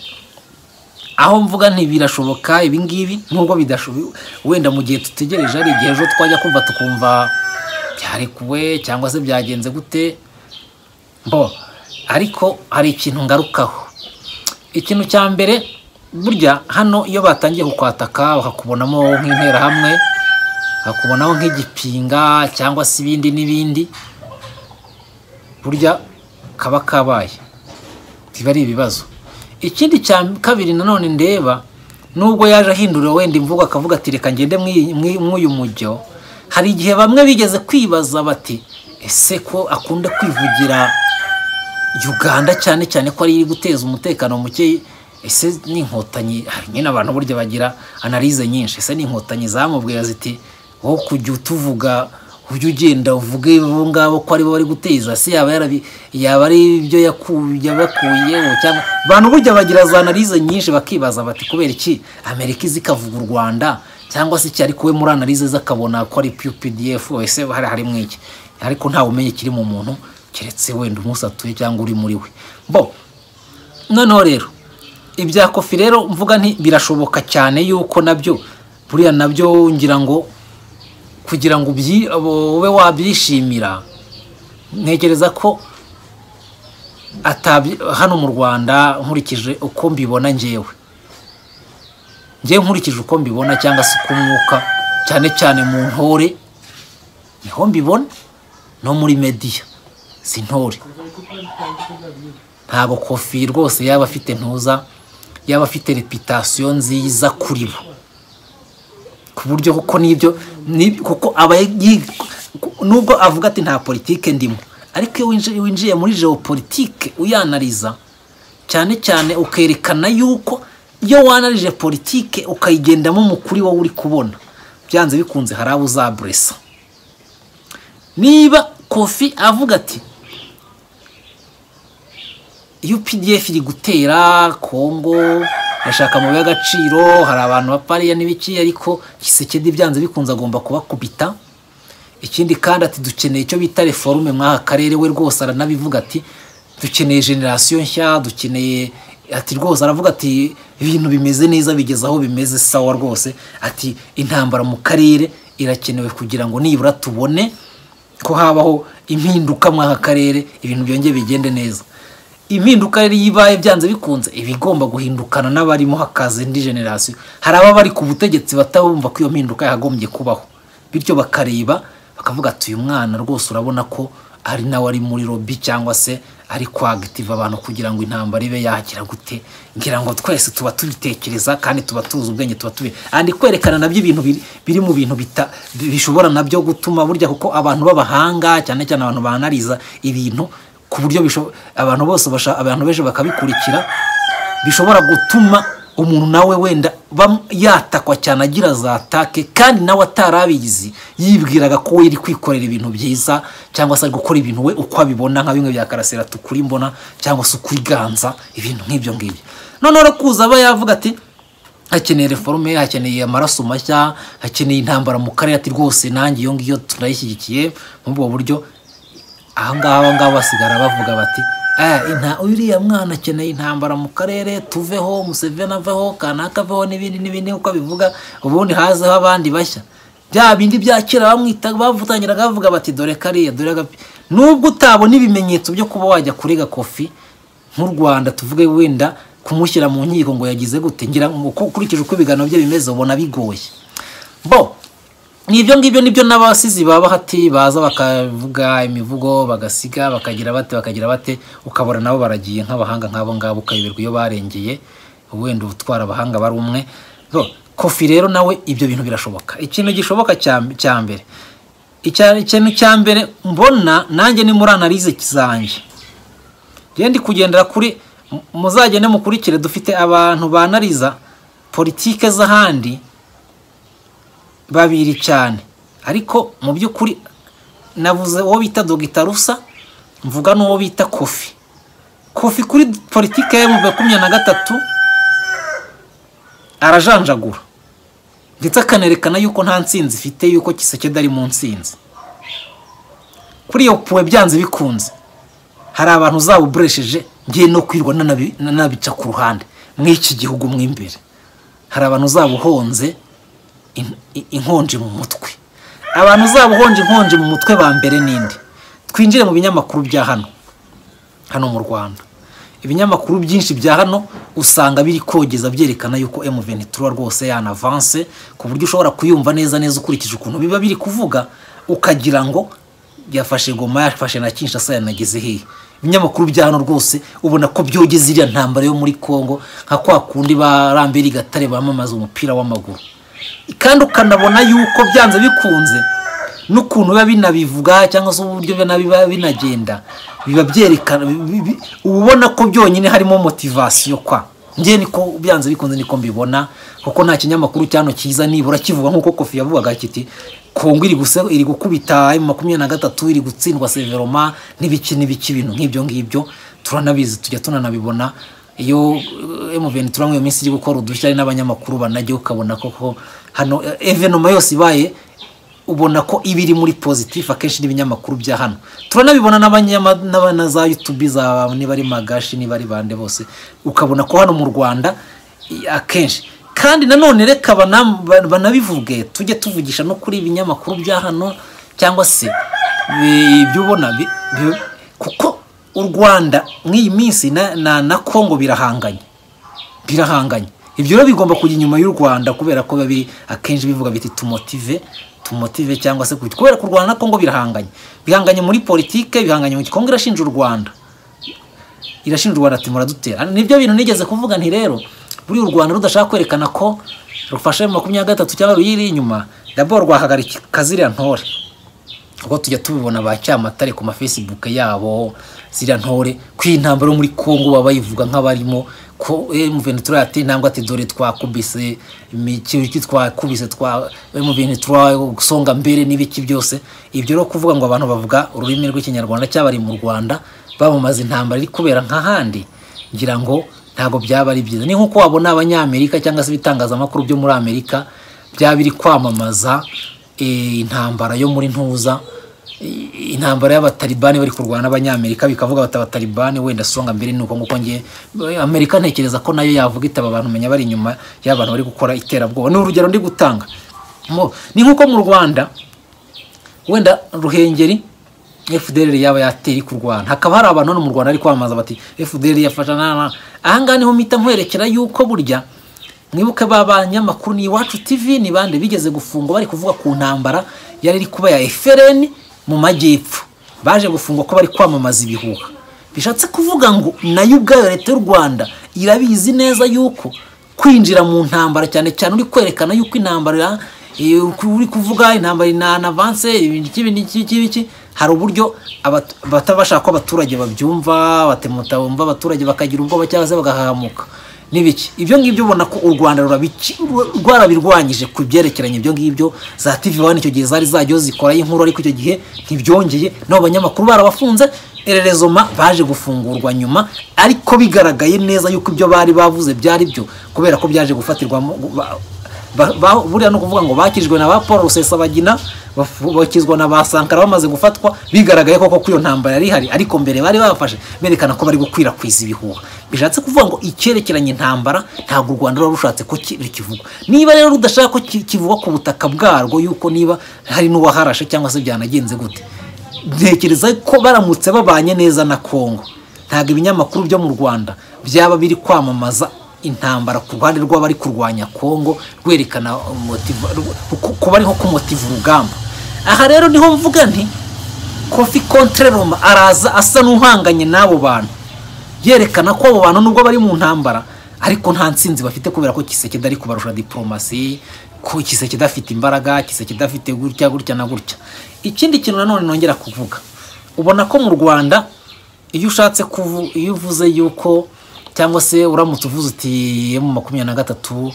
aho mvuga nti birashoboka ibingibi nubwo bidashoboka wenda mu gihe dutegereje hari igihe ejo twajya kumva tukumva byarekuwe cyangwa se byagenze gute bo ariko hari ikintu ngarukaho ikintu cya mbere burya hano iyo batangiye kukwataka bakakubonamo nk'interahamwe bakakubonaho nk'igipinga cyangwa se ibindi n'ibindi burya kaba kabaye biba ari ibibazo ikindi cya kabiri nanone ndeba nubwo yaje ahindura wenda imvugo akavuga ati reka ngende mw'uyu mujyo hari igihe bamwe bigeze kwibaza bati ese ko akunda kwivugira uganda cyane cyane ko ari guteza umutekano muke ese ni inkotanyi nyine abantu burya bagira analize nyinshi ese ni inkotanyi zamubwira ziti wowe kujya utuvuga ujya ugenda uvuge abo ngabo ko aribo bari guteza se yaba yarabi yaba ari ibyo yabakuyeho cyangwa abantu burya bagira za analize nyinshi bakibaza bati kubera iki amerika izi ikavuga u rwanda cyangwa se iki ariko we muri analize ze akabona ko ari pdf ese hari harimo iki ariko ntawe umenya ikiri mu muntu keretse wenda umunsi atuye cyangwa uri muri we bo noneho rero ibya kofi rero mvuga nti birashoboka cyane yuko nabyo buriya nabyo ngira ngo kugira ngo ube wabyishimira ntekereza ko hano mu rwanda nkurikije uko mbibona ngewe ngewe nkurikije uko mbibona cyangwa se uko umwuka cyane cyane mu ntore niho mbibona no muri mediya si ntore ntabwo kofi rwose yaba afite ntuza yaba afite reputasiyo nziza kuri bo ku buryo kuko n'ibyo kuko aba nubwo avuga ati nta politike ndimo ariko iyo winjiye muri geopolitike uyanariza cyane cyane ukerekana yuko iyo wanarije politike ukayigendamo mu kuri wowe uri kubona byanze bikunze hari abo uzaburesa niba kofi avuga ati UPDF iri gutera Kongo bashaka amabuye y'agaciro hari abantu bapariya n'ibiki ariko Kisekedi byanze bikunze agomba kubakubita ikindi kandi ati dukeneye icyo bita reforume mw'aka karere we rwose aranabivuga ati dukeneye generasiyo nshya dukeneye ati rwose aravuga ati ibintu bimeze neza bigeze aho bimeze sawa rwose ati intambara mu karere irakenewe kugira ngo nibura tubone ko habaho impinduka mw'aka karere ibintu byongeye bigende neza impinduka rero iyo ibaye byanze bikunze iba igomba guhindukana n'abarimo hakaza indi generasiyo hari ababa bari ku butegetsi batabumva ko iyo mpinduka yakagombye kubaho bityo bakareba bakavuga ati uyu mwana rwose urabona ko ari nawe ari muri lobi cyangwa se ari kwagitiva abantu kugira ngo intambara ibe yagira gute ngira ngo twese tuba tubitekereza kandi tuba tuzi ubwenge tuba tubi kandi kwerekana nabyo ibintu biri mu bintu bishobora nabyo gutuma burya kuko abantu b'abahanga cyane cyane abantu banariza ibintu ku buryo abantu bose abantu benshi bakabikurikira bishobora gutuma umuntu nawe wenda yatakwa cyane agira za take kandi nawe atarabizi yibwiraga ko we iri kwikorera ibintu byiza cyangwa se ari gukora ibintu we uko abibona nka bimwe bya karasira tukuri mbona cyangwa se ukuriganza ibintu nk'ibyo ngibyo noneho rero kuza aba yavuga ati hakeneye reforume hakeneye amaraso mashya hakeneye intambara mu karere ati rwose nanjye iyo ngiyo turayishyigikiye muri ubwo buryo aha ngaha basigara bavuga bati uriya mwana akeneye intambara mu karere tuveho museveni aveho kanaka aveho n'ibindi n'ibindi nk'uko abivuga ubundi hazeho abandi bashya bya bindi bya kera bamwita bavutangiraga bavuga bati dore kariya dore nubwo utabona ibimenyetso byo kuba wajya kurega kofi nk'u rwanda tuvuge wenda kumushyira mu nkiko ngo yagize gute ngira ngo ukurikije uko ibiganiro bye bimeze ubona bigoye bo ni ibyo ngibyo nibyo n'abasizi baba hati baza bakavuga imivugo bagasiga bakagira bate bakagira bate ukabona nabo baragiye nk'abahanga nk'abo ngabo ukayoberwa iyo barengeye wenda ubutwara abahanga bari umwe kofi rero nawe ibyo bintu birashoboka ikintu gishoboka cya mbere ikintu cya mbere mbona nanjye ni muri analize zanjye genda kugendera kuri muzagende mukurikire dufite abantu banariza politike z'ahandi babiri cyane ariko mu by'ukuri navuze uwo bita dogita rusa mvuga n'uwo bita kofi kofi kuri politiki ya makumyabiri na gatatu arajanjagura ndetse akanerekana yuko nta nsinzi ifite yuko kisekedi ari mu nsinzi kuri iyo puwe byanze bikunze hari abantu uzawuburesheje ngiye no kwirwa nanabi- nanabica ku ruhande mw'iki gihugu mo imbere hari abantu uzabuhonze inkonje mu mutwe abantu uzabuhonje inkonje mu mutwe ba mbere n'indi twinjire mu binyamakuru bya hano hano mu rwanda ibinyamakuru byinshi bya hano usanga biri kogeza byerekana yuko M23 rwose yanavanse ku buryo ushobora kuyumva neza neza ukurikije ukuntu biba biri kuvuga ukagira ngo yafashe goma yafashe na Kinshasa yanageze hehe ibinyamakuru bya hano rwose ubona ko byogeza iriya ntambara yo muri Congo nka kwa kundi ba Lambert Gatare bamamaza umupira w'amaguru kandi ukanabona yuko byanze bikunze n'ukuntu biba binabivuga cyangwa se uburyo biba biba binagenda biba byerekana bi- bi- uba ubona ko byonyine harimo motivasiyo kwa njye niko byanze bikunze niko mbibona kuko nta kinyamakuru cyano cyiza nibura kivuga nk'uko kofi yavugaga kiti kongo iri guse iri gukubita emu makumyabiri na gatatu iri gutsindwa severoma n'ibiki n'ibiki ibintu nk'ibyo ngibyo turanabizi tujya tunanabibona iyo emuveni turamwe iyo minsi iri gukora udushya ari n'abanyamakuru banajya ukabona koko hano eh, evenoma yose ibaye ubona ko iba iri muri pozitifu akenshi n'ibinyamakuru bya hano turanabibona n'abanyama- n'abana za yutubi za niba ari magashi niba ari bande bose ukabona ko hano mu rwanda i- akenshi kandi nanone reka bana- ba- banabivuge tujye tuvugisha no kuri ibinyamakuru bya hano cyangwa se bi- ibyo ubona bi- bi- kuko u rwanda mw'iyi minsi na- na na kongo birahanganye birahanganye ibyo rero bigomba kujya inyuma y'u rwanda kubera ko biba biri akenshi bivuga biti tumotive tumotive cyangwa se kuki- kubera ko u rwanda na kongo birahanganye bihanganye muri politike bihanganye mu kongo irashinja u rwanda irashinja u rwanda ati muradutera nibyo bintu nigeze kuvuga nti rero buriya u rwanda rudashaka kwerekana ko rufashe makumyabiri na gatatu cyangwa ruyiri inyuma daboro rwahagarika ziriya ntore ubwo tujya tubibona ba cyamatare ku mafesibuke yabo ziriya ntore ko iyi ntambaro muri kongo baba bayivuga nk'abarimo ko M23 ati ntabwo ati dore twakubise imikiriki twakubise twa M23 gusonga mbere n'ibiki byose ibyo rero kuvuga ngo abantu bavuga ururimi rw'ikinyarwanda cyabari mu Rwanda bamamaza intambara iri kubera nk'ahandi ngira ngo ntabwo byaba ari byiza ni nk'uko wabona abanyamerika cyangwa se ibitangazamakuru byo muri amerika byaba biri kwamamaza eh, intambara yo muri ntuza i- intambara y'abatalibani bari kurwana n'abanyamerika bikavuga bati abatalibani wenda songa mbere ni uko nguko ngiye amerika ntekereza ko nayo yavuga itaba abantu menya bari inyuma y'abantu bari gukora iterabwoba ni urugero ndi gutanga Mu- ni nk'uko mu rwanda wenda ruhengeri fdr yaba yateri kurwana hakaba hari abantu hano mu rwanda bari kwamamaza bati fdr yafasha na na ahangaha niho mpita nkwerekera yuko burya mwibuke ba banyamakuru ni iwacu tv ni bande bigeze gufungwa bari kuvuga ku ntambara yari iri kuba ya frn mu majyepfo baje gufungwa ko bari kwamamaza ibihuha bishatse kuvuga ngo nayo ubwayo leta y'u rwanda irabizi neza yuko kwinjira mu ntambara cyane cyane uri kwerekana yuko intambara iyo uri kuvuga intambara inanavanse ibiki ibiki ibiki ibiki hari uburyo abat- bata bashaka ko abaturage babyumva batemuta bumva abaturage bakagira ubwoba cyangwa se bagahahamuka n'ibiki ibyo ngibyo ubona ko u rwanda rurabiki- rwarabirwanyije ku byerekeranye ibyo ngibyo za tv wani icyo gihe zari zajyaho zikorayo inkuru ariko icyo gihe ntibyongeye n'abo banyamakuru barabafunze ererezo ma baje gufungurwa nyuma ariko bigaragaye neza yuko ibyo bari bavuze byari byo kubera ko byaje gufatirwamo ba- Ba- ba- buriya ni ukuvuga ngo bakijwe na ba paul rusesabagina bafu- bakizwa na ba sankara bamaze gufatwa bigaragaye koko ko iyo ntambara yari ihari ariko mbere bari babafashe berekana ko bari gukwirakwiza ibihuha bishatse kuvuga ngo icyerekeranye intambara ntabwo u rwanda ruba rushatse ko ki- kivugwa niba rero rudashaka ko ki- kivugwa ku butaka bwarwo yuko niba hari n'uwaharashe cyangwa se byanagenze gute ntekereza ko baramutse babanye neza na kongo ntabwo ibinyamakuru byo mu rwanda byaba biri kwamamaza intambara ku ruhande rw'abari kurwanya kongo rwerekana motiva- ku- kuba ariho kumotiva urugamba aha rero niho mvuga nti kofi kontreroma araza asa n'uhanganye n'abo bantu yerekana ko abo bantu nubwo bari mu ntambara ariko nta ntsinzi bafite kubera ko kisekedi ari kubarusha diporomasi ko kisekedi afite imbaraga kisekedi afite gutya gutya na gutya ikindi kintu nanone nongera kuvuga ubona ko mu rwanda iyo ushatse kuvu iyo uvuze yuko cyangwa se uramutse uvuze uti mu makumyabiri na gatatu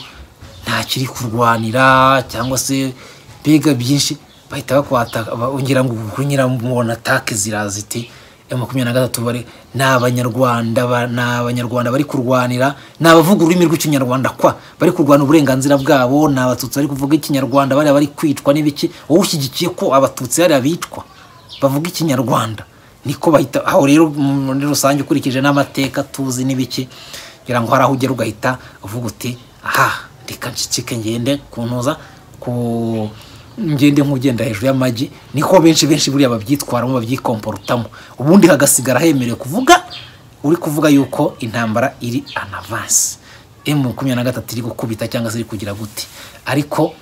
nta kiri kurwanira cyangwa se mbega byinshi bahita bakwata ba- ngira ngo kunyura mu atake ziraza iti ya makumyabiri na gatatu bari ni abanyarwanda ba- ni abanyarwanda bari kurwanira ni abavuga ururimi rw'ikinyarwanda kwa bari kurwana uburenganzira bwabo ni abatutsi bari kuvuga ikinyarwanda bariya bari kwicwa n'ibiki wowe ushyigikiye ko abatutsi hariya bitwa bavuga ikinyarwanda niko bahita aho rero muri rusange ukurikije n'amateka tuzi n'ibiki kugira ngo hari aho ugera ugahita uvuga uti aha reka ncicike ngende kuntuza ku ngende nk'ugenda hejuru y'amagi niko benshi benshi buriya babyitwaramo babyikomporotamo ubundi hagasigara hemerewe kuvuga uri kuvuga yuko intambara iri anavansi emu makumyabiri na gatatu iri gukubita cyangwa se iri kugira gute ariko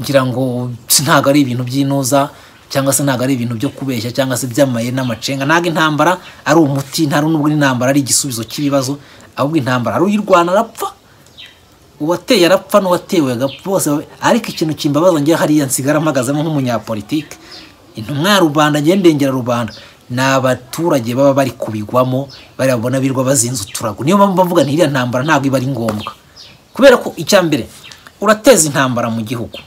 ngira ngo si ntabwo ari ibintu by'inoza cyangwa se ntabwo ari ibintu byo kubeshya cyangwa se by'amaye n'amacenga ntabwo intambara ari umuti nta n'ubwo intambara ari igisubizo cy'ibibazo ahubwo intambara ari uyirwana arapfa uwateye arapfa n'uwatewe agapfa bose babe- ariko ikintu kimbabaza ngewe hariya nsigara mpagazemo nk'umunyapolitike intumwa ya rubanda ngewe ndengera rubanda ni abaturage baba bari kubigwamo bariya babona birwa bazinze uturago niyo mpamvu bavuga nti iriya ntambara ntabwo iba ari ngombwa kubera ko icya mbere urateza intambara mu gihugu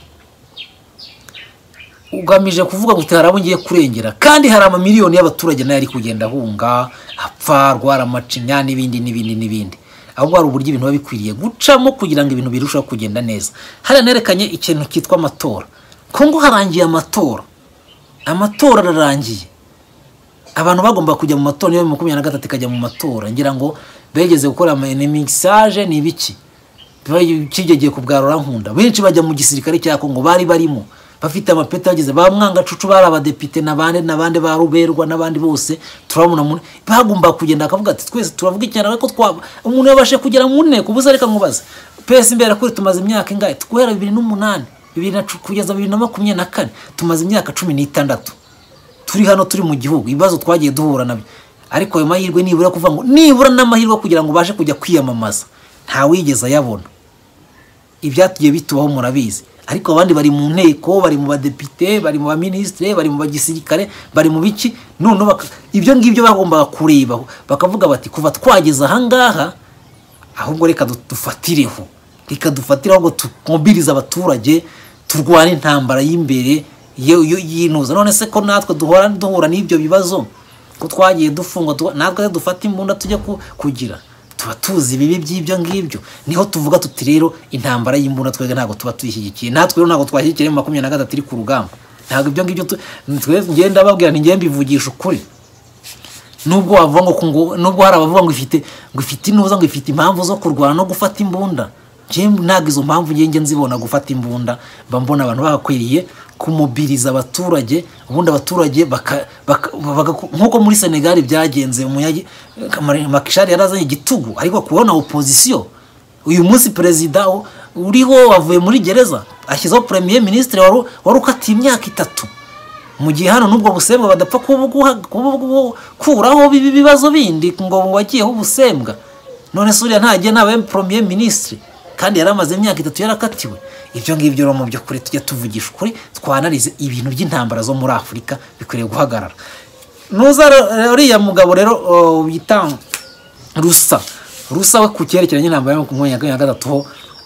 ugamije kuvuga ngo hari abo ngiye kurengera kandi hari amamiliyoni y'abaturage nayo ari kugenda ahunga apfa arwara amacinya n'ibindi n'ibindi n'ibindi ahubwo hari uburyo ibintu biba bikwiriye gucamo kugira ngo ibintu birusheho kugenda neza hariya nerekanye ikintu cyitwa amatora kongo harangiye amatora amatora ararangiye abantu bagomba kujya mu matora niyo makumyabiri na gatatu ikajya mu matora ngira ngo begeze gukora amamisaje ni ibiki kigegeye ku bwa rurankunda benshi bajya mu gisirikare cya kongo bari barimo bafite amapeti bageze ba mwangacucu bari abadepite n'abandi n'abandi ba ruberwa n'abandi bose turabona muri bagomba kugenda bakavuga ati twese turavuga ikinyarwanda ko twaba umuntu yabashe kugera mu nteko ubuze reka nkubaze pesi imbere kuri tumaze imyaka ingahe guhera bibiri n'umunani bibiri na cu- kugeza bibiri na makumyabiri na kane tumaze imyaka cumi n'itandatu turi hano turi mu gihugu ibibazo twagiye duhura nabyo ariko ayo mahirwe nibura kuvuga ngo nibura n'amahirwe kugira ngo ubashe kujya kwiyamamaza ntawigeze ayabona ibyatugiye bitubaho murabizi ariko abandi bari mu nteko bari mu badepite bari mu baminisitire bari mu bagisirikare bari mu biki noneho baka- ibyo ngibyo bagombaga kurebaho bakavuga bati kuva twageze ahangaha ahubwo reka du- dufatireho reka dufatireho ngo twumvirize abaturage turwane intambara y'imbere yo- yo- yinuza none se ko natwe duhora duhura n'ibyo bibazo ko twagiye dufungwa tuba- natwe dufata imbunda tujya ku- kugira tuba tuzi ibibi by'ibyo ngibyo niho tuvuga tuti rero intambara y'imbunda twebwe ntabwo tuba tuyishyigikiye natwe rero ntabwo twashyigikiye mu makumyabiri na gatatu iri ku rugamba ntabwo ibyo ngibyo tu- twe ngenda babwira ni ngenda mbivugisha ukuri nubwo wavuga ngo ku- ngo- nubwo hari abavuga ngo ifite ngo ifite inuza ngo ifite impamvu zo kurwana no gufata imbunda Njye ntabwo izo mpamvu ngenge nzibona gufata imbunda mba mbona abantu bagakwiriye kumubiriza abaturage ubundi abaturage baka- baka- bagaku- nk'uko muri senegali byagenze Umunyagi- Kamari- makishari yarazanye igitugu ariko kubona opozisiyo uyu munsi perezida u- uriho wavuye muri gereza ashyizeho premier minisitiri wari wari ukatiye imyaka itatu mu gihe hano n'ubwo busembwa badapfa kubuguha- kubugu- kuraho bibi bibazo bindi ngo wagiyeho ubusembwa none se uriya ntagiye ntabaye premier minisitiri kandi yari amaze imyaka itatu yarakatiwe ibyo ngibyo rero mu by'ukuri tujya tuvugisha ukuri twanarize ibintu by'intambara zo muri afurika bikwiriye guhagarara nuza rero- uriya mugabo rero o, witanga rusa rusa we ku cyerekeranye n'intambara yo ku makumyabiri na gatatu ho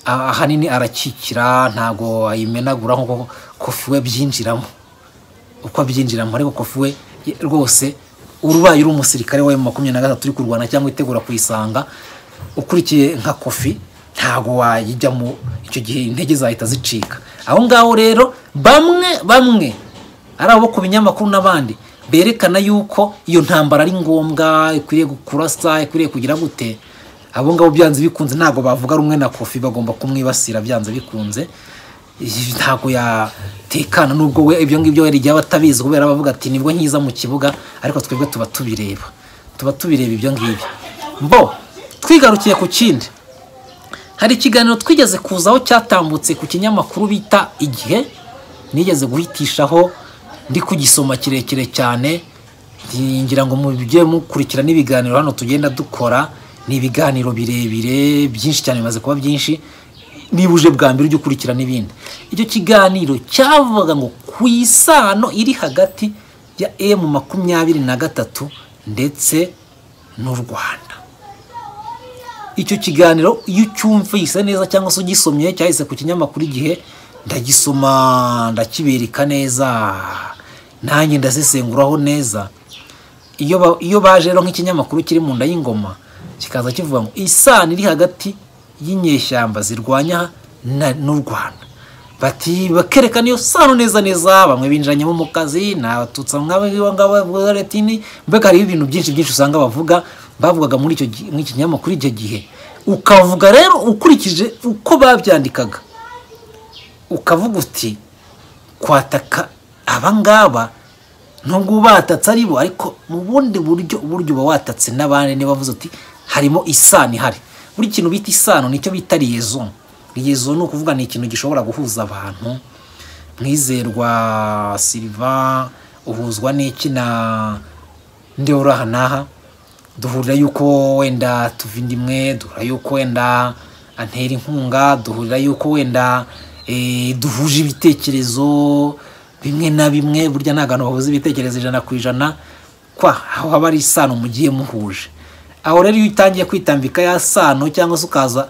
ah, ahanini arakikira ntabwo ayimenagura nk'uko kofi we byinjiramo uko abyinjiramo ariko kofi we ye- rwose urubaye uri umusirikare wa makumyabiri na gatatu uri kurwana cyangwa itegura kuyisanga ukurikiye nka kofi ntabwo wayijyamo icyo gihe intege zahita zicika aho ngaho rero bamwe bamwe ari abo ku binyamakuru n'abandi berekana yuko iyo ntambara ari ngombwa ikwiriye kurasa ikwiriye kugira gute abo ngabo byanze bikunze ntabwo bavuga rumwe na kofi bagomba kumwibasira byanze bikunze Iyi ntabwo yatekana nubwo we ibyo ngibyo we igihe aba atabizi kubera bavuga ati nibwo nkiza mu kibuga ariko twebwe tuba tubireba tuba tubireba ibyo ngibyo mbo twigarukiye ku kindi hari ikiganiro twigeze kuzaho cyatambutse ku kinyamakuru bita igihe nigeze guhitishaho ndi kugisoma kirekire cyane ngira ngo mujye mukurikira n'ibiganiro hano tugenda dukora ni ibiganiro birebire byinshi cyane bimaze kuba byinshi niba uje bwa mbere ujye ukurikira n'ibindi icyo kiganiro cyavugaga ngo ku isano iri hagati ya emu makumyabiri na gatatu ndetse n'u rwanda icyo kiganiro iyo ucyumvise neza cyangwa se ugisomye cyahise ku kinyamakuru igihe ndagisoma ndakibereka neza nanjye ndasesenguraho neza iyo ba- iyo baje rero nk'ikinyamakuru kiri mu nda y'ingoma kikaza kivuga ngo isano iri hagati y'inyeshyamba zirwanya na- n'u rwanda bati bakerekana iyo sano neza neza bamwe binjiranyemo mu kazi ni abatutsi nk'abaretini mbega hariho ibintu byinshi byinshi usanga bavuga bavugaga muri icyo gi- muri iki kinyamakuru icyo gihe ukavuga rero ukurikije uko babyandikaga ukavuga uti kwataka abangaba nubwo batatse ari bo ariko mu bundi buryo uburyo uba watatse n'abandi niba bavuze uti harimo isano ihari buri kintu bita isano nicyo bita liaison liaison ni ukuvuga ni ikintu gishobora guhuza abantu mwizerwa silva uhuzwa n'iki na ndewuraha n'aha duhurira yuko wenda tuva indimwe duhurira yuko wenda antera inkunga duhurira yuko wenda eh, duhuje ibitekerezo bimwe na bimwe burya nta bantu bahuza ibitekerezo ijana ku ijana kwa aho haba ari isano mugiye muhuje aho rero iyo utangiye kwitambika ya sano cyangwa se ukaza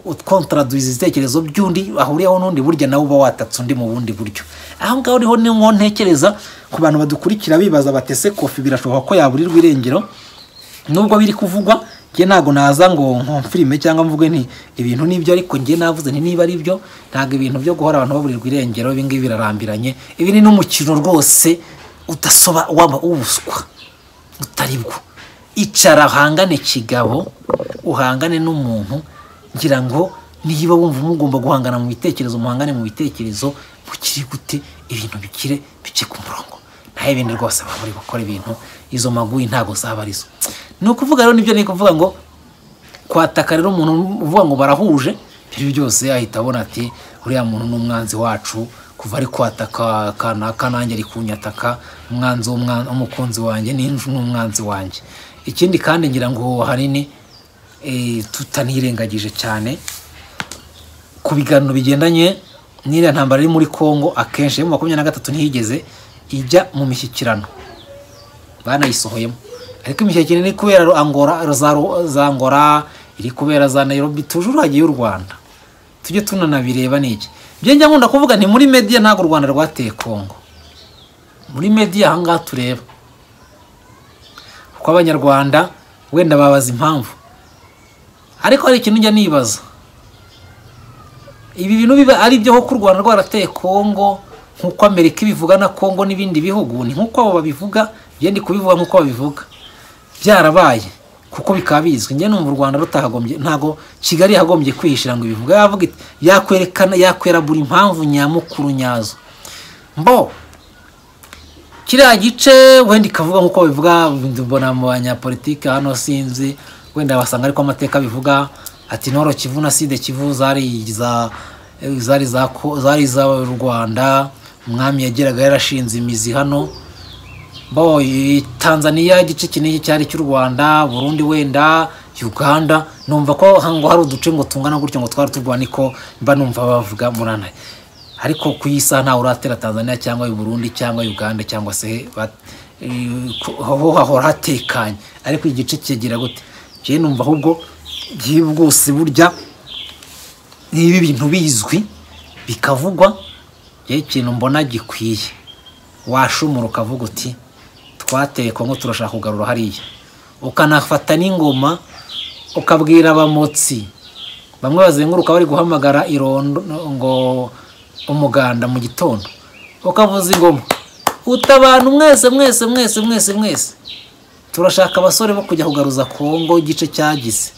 ukontaraduiza ibitekerezo by'undi ahuriyeho n'undi burya nawe uba watatse undi mu bundi buryo aho ngaho niho ni nko ntekereza ku bantu badukurikira bibaza batese kofi birashoboka ko yaburirwa irengero nubwo biri kuvugwa njye ntabwo naza ngo nkomfirime cyangwa mvuge nti ibintu nibyo ariko njye navuze nti niba ari byo ntabwo ibintu byo guhora abantu baburirwa irengero ibi ngibi birarambiranye ibi ni n'umukino rwose udasoba waba ubuswa utari bwo icara uhangane kigabo uhangane n'umuntu ngira ngo niba wumva mugomba guhangana mu bitekerezo muhangane mu bitekerezo mukiri gute ibintu bikire bice ku murongo naho ibindi rwose baba muri gukora ibintu izo maguyi ntabwo zaba arizo ni ukuvuga rero nibyo nari kuvuga ngo kwataka rero umuntu uvuga ngo barahuje ibyo byose ahita abona ati uriya muntu ni umwanzi wacu kuva ari kwataka kanaka nanjye ari kunyataka umwanzi w'umwa- w'umukunzi wanjye ni n'umwanzi wanjye ikindi kandi ngira ngo ahanini eh, tutanirengagije cyane ku biganiro bigendanye n'iriya ntambara iri muri congo akenshi yo mu makumyabiri na gatatu ntiyigeze ijya mu mishyikirano banayisohoyemo ariko imishyikirano iri kubera ro- angora za ro- za angora iri kubera za nairobi tujuru hagiye u rwanda tujye tunanabireba ni iki byo njya nkunda kuvuga nti muri mediya ntabwo u rwanda rwateye kongo muri mediya aha ngaha tureba kuko abanyarwanda wenda babaza impamvu ariko hari ikintu njya nibaza ibi bintu biba ari byo ku rwanda rwarateye kongo nk'uko amerika ibivuga na kongo n'ibindi bihugu ni nk'uko abo babivuga njye ndi kubivuga nk'uko babivuga byarabaye kuko bikaba bizwi njye numva u rwanda rutahagombye ntabwo kigali yagombye kwihishira ngo ibivuga yavuga iti yakwerekana yakwera buri mpamvu nyamukuru nyazo mbo kiriya gice wenda ikavuga nk'uko bivuga mbona mu banyapolitike hano sinzi wenda basanga ariko amateka bivuga ati ntoro kivu na side kivu zari iza- zari za ko- zari iz'u rwanda umwami yageraga yarashinze imizi hano bo i- tanzania igice kinini cyari cy'u rwanda burundi wenda uganda numva ko hango hari uduce ngo tungana gutyo ngo twari turwana niko mba numva bavuga muranaye ariko ku isaha ntawe uratera tanzania cyangwa i burundi cyangwa uganda cyangwa se ba- i- ku- ho hahora hatekanye ariko igice kigira gute njyewe numva ahubwo byihuse burya niba ibintu bizwi bikavugwa njyewe ikintu mbona gikwiye washumura ukavuga uti twateye kongo turashaka kugarura hariya ukanafata n'ingoma ukabwira abamotsi bamwe bazenguruka bari guhamagara irondo ngo umuganda mu gitondo ukavuza ingoma utabana mwese mwese mwese mwese mwese turashaka abasore bo kujya kugaruza kongo igice cyagize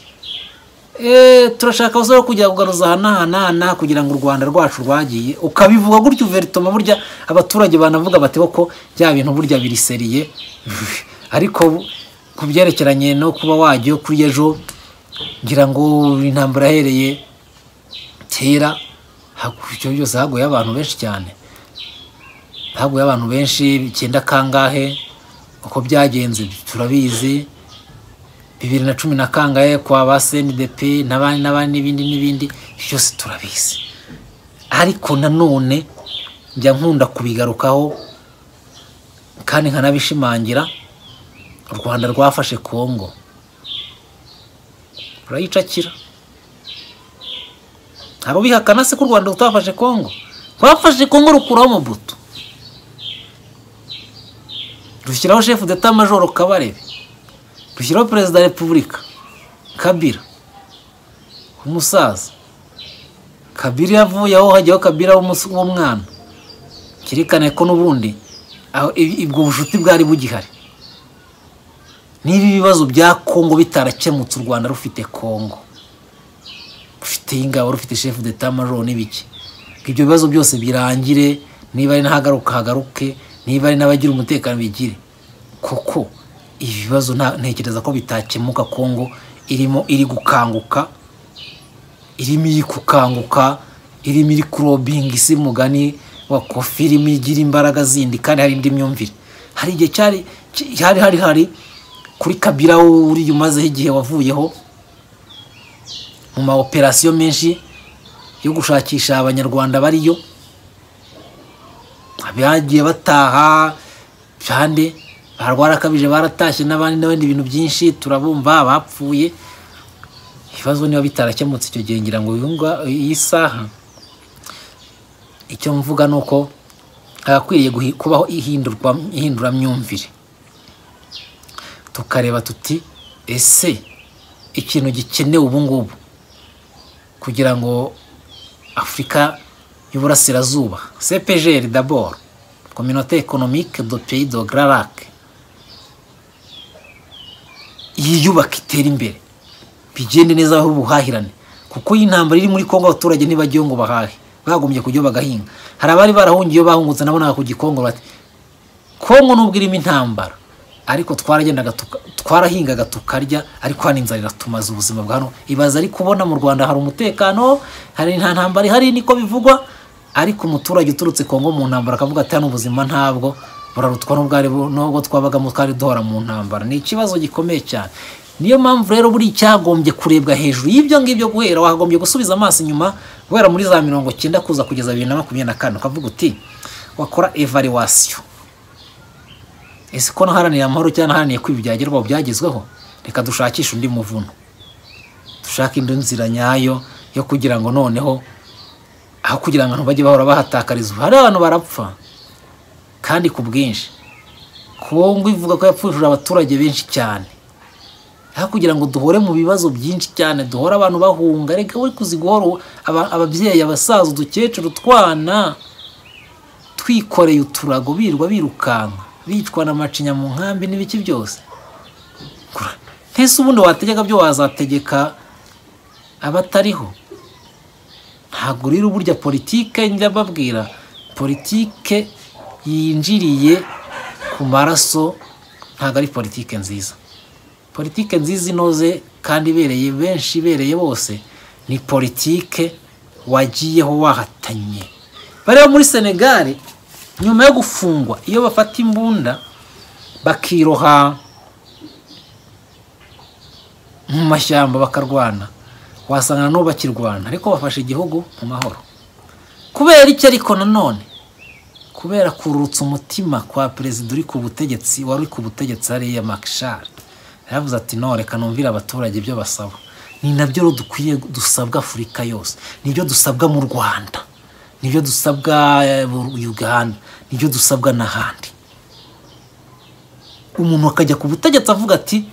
Eh, turashaka abasore bo kujya kugaruza ahanahanahana kugira ngo u rwanda rwacu rwagiye ukabivuga gutyo veritoma burya abaturage banavuga bati ko bya bintu burya biriseriye ariko bu- ku byerekeranye no kuba wajya kuri ejo ngira ngo intambara yahereye kera hagu- icyo byose haguye abantu benshi cyane haguye abantu benshi icyenda kangahe uko byagenze turabizi bibiri na cumi na kangahe kwa ba sendepe n'abandi n'abandi n'ibindi n'ibindi byose turabizi ariko nanone njya nkunda kubigarukaho kandi nkanabishimangira u rwanda rwafashe kongo rurayicakira hari ubihakana se ko u rwanda rutafashe kongo rwafashe kongo rukuraho amabuto dushyiraho shefu d'etat majoro kabarebe dushyiraho perezida wa repubulika kabira umusaza kabira iyo avuye aho hajyaho kabira w'umus- w'umwana cyerekana ko n'ubundi aho- i- ubwo bucuti bwari bugihari niba ibibazo bya kongo bitarakemutse u rwanda rufite kongo rufite ingabo rufite shefu d'etat majoro n'ibiki ngo ibyo bibazo byose birangire niba ari n'ahagaruka hagaruke niba ari n'abagira umutekano bigire kuko ibi bibazo nta- ntekereza ko bitakemuka kongo irimo iri gukanguka irimo iri gukanguka irimo iri kurobinga isi mugani wa kofi irimo igira imbaraga zindi kandi hari indi myumvire hari igihe cyari ki- hari hari hari kuri kabira uriya umazeho igihe wavuyeho mu ma operasiyo menshi yo gushakisha abanyarwanda bariyo abagiye bataha bande barwarakabije baratashye n'abandi n'ibindi bintu byinshi turabumva bapfuye ibibazo niba bitarakemutse icyo gihe ngira ngo yunga iyi saha icyo mvuga ni uko hagakwiriye guhi- kubaho ihindurwa ihinduramyumvire tukareba tuti ese ikintu gikenewe ubu ngubu kugira ngo afurika y'uburasirazuba cepgr dabord communauté économique de pays de grand lac yiyubaka itere imbere bigende neza aho ubuhahirane kuko iyi ntambara iri muri kongo abaturage ntibajyayo ngo bahahe bagombye kujyayo bagahinga hari abari barahungiyeyo bahungutse nabonaga ku gikongo bati kongo nubwo irimo intambara ariko twaragendaga tuka- twarahingaga tukarya ariko hano inzara iratumaze ubuzima bwa hano ibaza ari kubona mu rwanda hari umutekano hari nta ntambara ihari niko bivugwa ariko umuturage uturutse kongo mu ntambara akavuga ati hano ubuzima ntabwo burarutwa n'ubwo ari bu- n'ubwo twabagamo twari duhora mu ntambara ni ikibazo gikomeye cyane niyo mpamvu rero buri cyagombye kurebwa hejuru y'ibyo ngibyo guhera wakagombye gusubiza amaso inyuma guhera muri za mirongo cyenda kuza kugeza bibiri na makumyabiri na kane ukavuga uti wakora evaluwasiyo ese ko naharaniye amahoro cyangwa naharaniye ko ibi byagerwaho byagezweho reka dushakishe undi muvuno dushake indi nzira nyayo yo kugira ngo noneho aho kugira ngo abantu bajye bahora bahatakariza ubu hari abantu barapfa kandi ku bwinshi kongo ivuga ko yapfushije abaturage benshi cyane aho kugira ngo duhore mu bibazo byinshi cyane duhore abantu bahunga reka we kuzi guhora u- aba- ababyeyi abasaza udukecuru utwana twikoreye uturago birirwa birukanka bicwa na macinya mu nkambi n'ibiki byose Kura- ntese ubundi wategeka byo wazategeka abatariho ntabwo rero burya politike njya babwira politike yinjiriye ku maraso ntabwo ari politike nziza politike nziza inoze kandi ibereye benshi ibereye bose ni politike wagiyeho wahatanye bareba muri senegali nyuma yo gufungwa iyo bafata imbunda bakiroha mu mashyamba bakarwana wasanga nabo bakirwana ariko bafashe igihugu mu mahoro kubera iki ariko nanone kubera kurutsa umutima kwa perezida uri ku butegetsi wari uri ku butegetsi hariya makishari yaravuze ati no reka numvire abaturage ibyo basaba ni nabyo rero dukwiye dusabwa afurika yose nibyo dusabwa mu rwanda nibyo dusabwa eh, mu uganda nibyo dusabwa n'ahandi umuntu akajya ku butegetsi avuga ati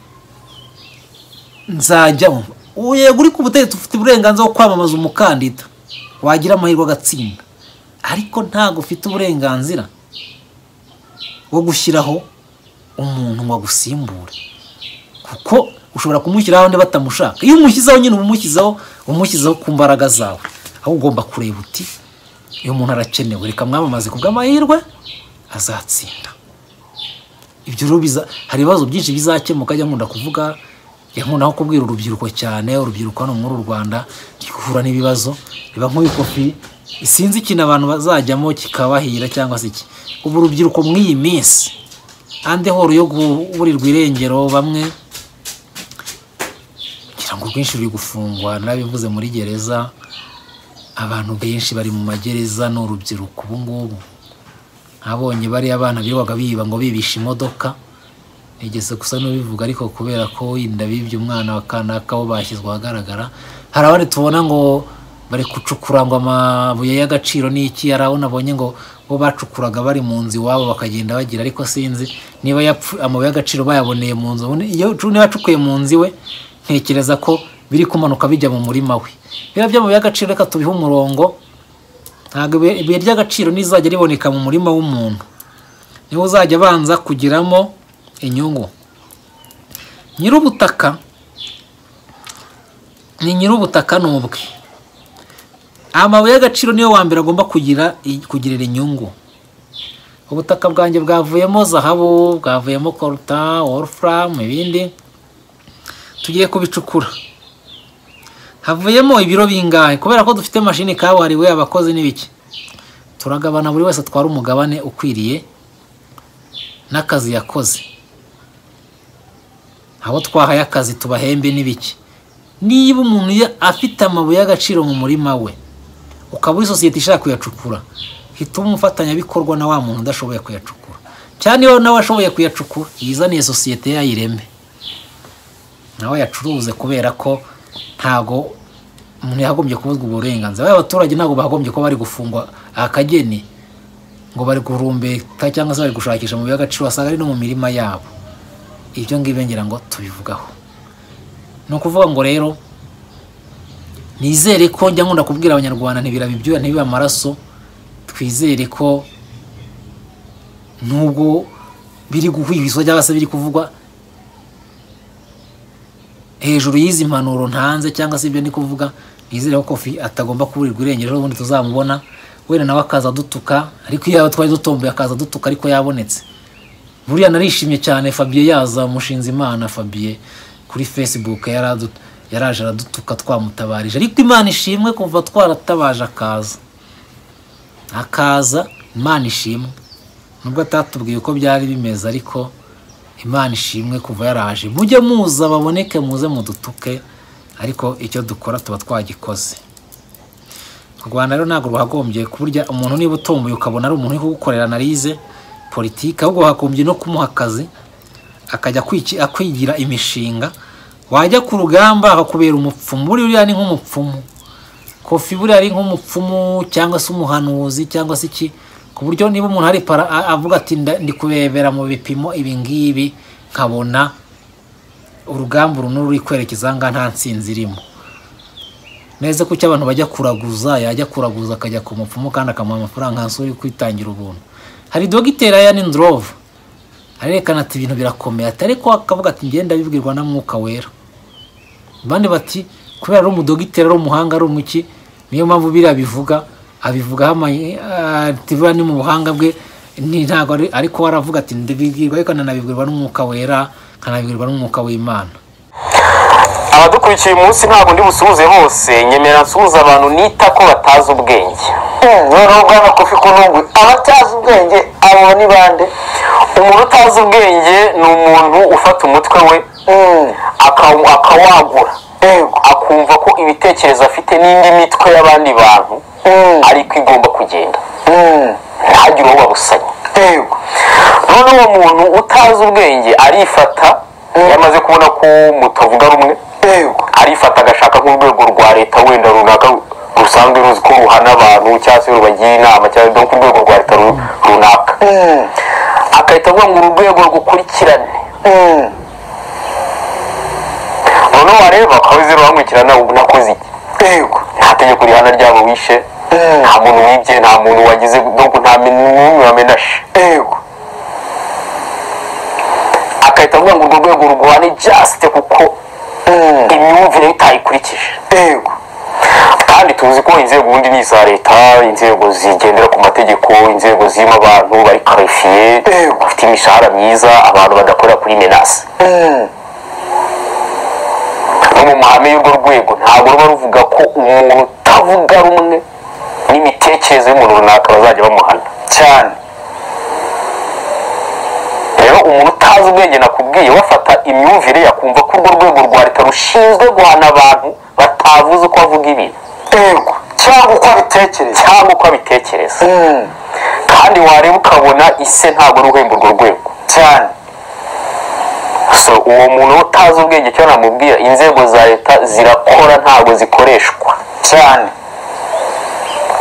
nzajyamo ubu yego uri ku butegetsi ufite uburenganzira bwo kwamamaza umukandida wagira amahirwe agatsinda ariko ntabwo ufite uburenganzira wo gushyiraho umuntu ngo agusimbure kuko ushobora kumushyiraho undi batamushaka iyo umushyizeho nyine uba umushyizeho umushyizeho ku mbaraga zawe aho ugomba kureba uti uyu muntu arakenewe reka mwamamaze ku bw'amahirwe azatsinda ibyo rero biza hari ibibazo byinshi bizakemuka ajya nkunda kuvuga njya nkunda nko kubwira urubyiruko cyane urubyiruko hano muri uru rwanda ruri guhura n'ibibazo riba nk'uyu kofi sinzi ikintu abantu bazajyamo kikabahira cyangwa se iki ubu urubyiruko mw'iyi minsi ande horo yo kuburirwa irengero bamwe kugira ngo rwinshi ruri gufungwa narabivuze muri gereza abantu benshi bari mu magereza ni urubyiruko ubu ngubu abonye bariya abana birirwaga biba ngo bibisha imodoka nigeze gusa n'ubivuga ariko kubera ko wenda bibye umwana wa kanaka wo bashyizwe ahagaragara hari abandi tubona ngo bari gucukura ngo amabuye y'agaciro ni iki yari aho nabonye ngo bo bacukuraga bari mu nzu iwabo bakagenda bagira ariko sinzi niba yapfu- amabuye y'agaciro bayaboneye mu nzu ubundi iyo cu- niba acukuye mu nzu iwe ntekereza ko biri kumanuka bijya mu murima we biriya by'amabuye y'agaciro reka tubihe umurongo ntabwo ibuye ibuye ry'agaciro nizajya riboneka mu murima w'umuntu niwe uzajya abanza kugiramo inyungu nyir'ubutaka ni nyir'ubutaka ni ubwe amabuye y'agaciro niyo wa mbere agomba kugira kugirira inyungu ubutaka bwanjye bwavuyemo zahabu bwavuyemo koruta wolufuramu ibindi tugiye kubicukura havuyemo ibiro bingahe kubera ko dufite mashini kabuhariwe abakozi n'ibiki turagabana buri wese atwara umugabane ukwiriye n'akazi yakoze abo twahaye akazi tubahembe n'ibiki niba umuntu ya- afite amabuye y'agaciro mu murima we ukaba uri sosiyete ishaka kuyacukura hitamo umufatanyabikorwa na wa muntu udashoboye kuyacukura cyane iyo nawe ashoboye kuyacukura yizaniye sosiyete yayireme nawe yacuruze kubera ko ntago umuntu yagombye kubuzwa uburenganzira baba abaturage ntabwo bagombye kuba bari gufungwa akageni ngo bari gurumbeka cyangwa se bari gushakisha amabuye y'agaciro wasanga ari no mu mirima yabo ibyo ngibyo ngira ngo tubivugaho ni ukuvuga ngo rero nizere ko njya nkunda kubwira abanyarwanda ntibirabe ibyuya ntibibe amaraso twizere ko nubwo biri guhwihwiswa cyangwa se biri kuvugwa hejuru y'izi mpanuro ntanze cyangwa se ibyo ndi kuvuga nizere ko kofi atagomba kuburirwa irengero ubundi tuzamubona wenda nawe akaza adutuka ariko iyo twari dutomboye akaza adutuka ariko yabonetse buriya narishimye cyane fabien yaza mushinze imana fabien kuri facebook yaradu- yaraje aradutuka twamutabarije ariko imana ishimwe kuva twaratabaje akaza akaza imana ishimwe nubwo atatubwiye uko byari bimeze ariko imana ishimwe kuva yaraje mujye muza baboneke muze mudutuke ariko icyo dukora tuba twagikoze u rwanda rero ntabwo ruhagombye kuburya umuntu niba utomboye ukabona ari umuntu uri kugukorera analize politiki ahubwo hagombye no kumuha akazi akajya kwiki- akwigira imishinga wajya ku rugamba akakubera umupfumu buriya ni nk'umupfumu kofi buriya ari nk'umupfumu cyangwa se umuhanuzi cyangwa se iki ku buryo niba umuntu ari para a- avuga ati "Nda- ndi kubebera mu bipimo ibi ngibi nkabona urugamba uru n'uru ruri kwerekeza aha ngaha nta nsinzi irimo neza ko icyo abantu bajya kuraguza yajya kuraguza akajya ku mupfumu kandi akamuha amafaranga hasi uri kwitangira ubuntu hari dogiteri ayani ndorove arerekana ati ibintu birakomeye ati ariko akavuga ati ngenda bibwirwa na mwuka wera abandi bati kubera ari umudogiteri ari umuhanga ari umuki niyo mpamvu biriya bivuga abivugaho amayi ativuga ni mu buhanga bwe ni ntabwo ari- ariko waravuga ati ndabibwirwa ariko nkanabibwirwa n'umwuka wera nkanabibwirwa n'umwuka w'imana abadukurikiye uyu munsi ntabwo ndi busuhuze hose nyemera nsuhuze abantu nita ko batazi ubwenge noneho bwana kofi kunungwe abatazi ubwenge abo ni bande umuntu utazi ubwenge ni umuntu ufata umutwe we Mm, akaw- akawagura yego akumva ko ibitekerezo afite n'indi mitwe y'abandi bantu Mm, ariko igomba kugenda mm, ntagire uwo babusanya yego none uwo muntu utazi ubwenge arifata iyo amaze kubona ko mutavuga rumwe yego arifata agashaka nk'urwego rwa leta wenda runaka rusanzwe ruzi ko ruhana abantu cyangwa se rubagira inama cyangwa se ku rwego rwa leta ru- runaka Mm, agahita avuga ngo uru rwego rukurikirane mm, noneho wareba ukaba uzi rurankurikirana ubu nakoze iki yego nta tegeko rihana ryabo wishe Mm. nta muntu wibye nta muntu wagize dogo nta men- n'umwe wamenashe yego agahita avuga ngo urwo rwego rurwane jasite kuko Mm, imyumvire ye utayikurikije yego kandi tuzi ko inzego ubundi ni iza leta inzego zigendera ku mategeko inzego zirimo abantu bari karifiye Eh. bafite imishahara myiza abantu badakorera kuri menasi Mm, no mu mahame y'urwo rwego ntabwo ruba ruvuga ko umuntu utavuga rumwe n'imitekerereze y'umuntu runaka bazajya bamuhana cyane rero umuntu utazi ubwenge nakubwiye wafata imyumvire yakumva ko urwo rwego rwa leta rushinzwe guhana abantu batavuze uko bavuga ibintu yego cyangwa uko abitekereza cyangwa uko abitekereza Mm, kandi wareba ukabona ise ntabwo ari uhemba urwo rwego cyane so uwo muntu utazi ubwenge cyo namubwira inzego za leta zirakora ntabwo zikoreshwa cyane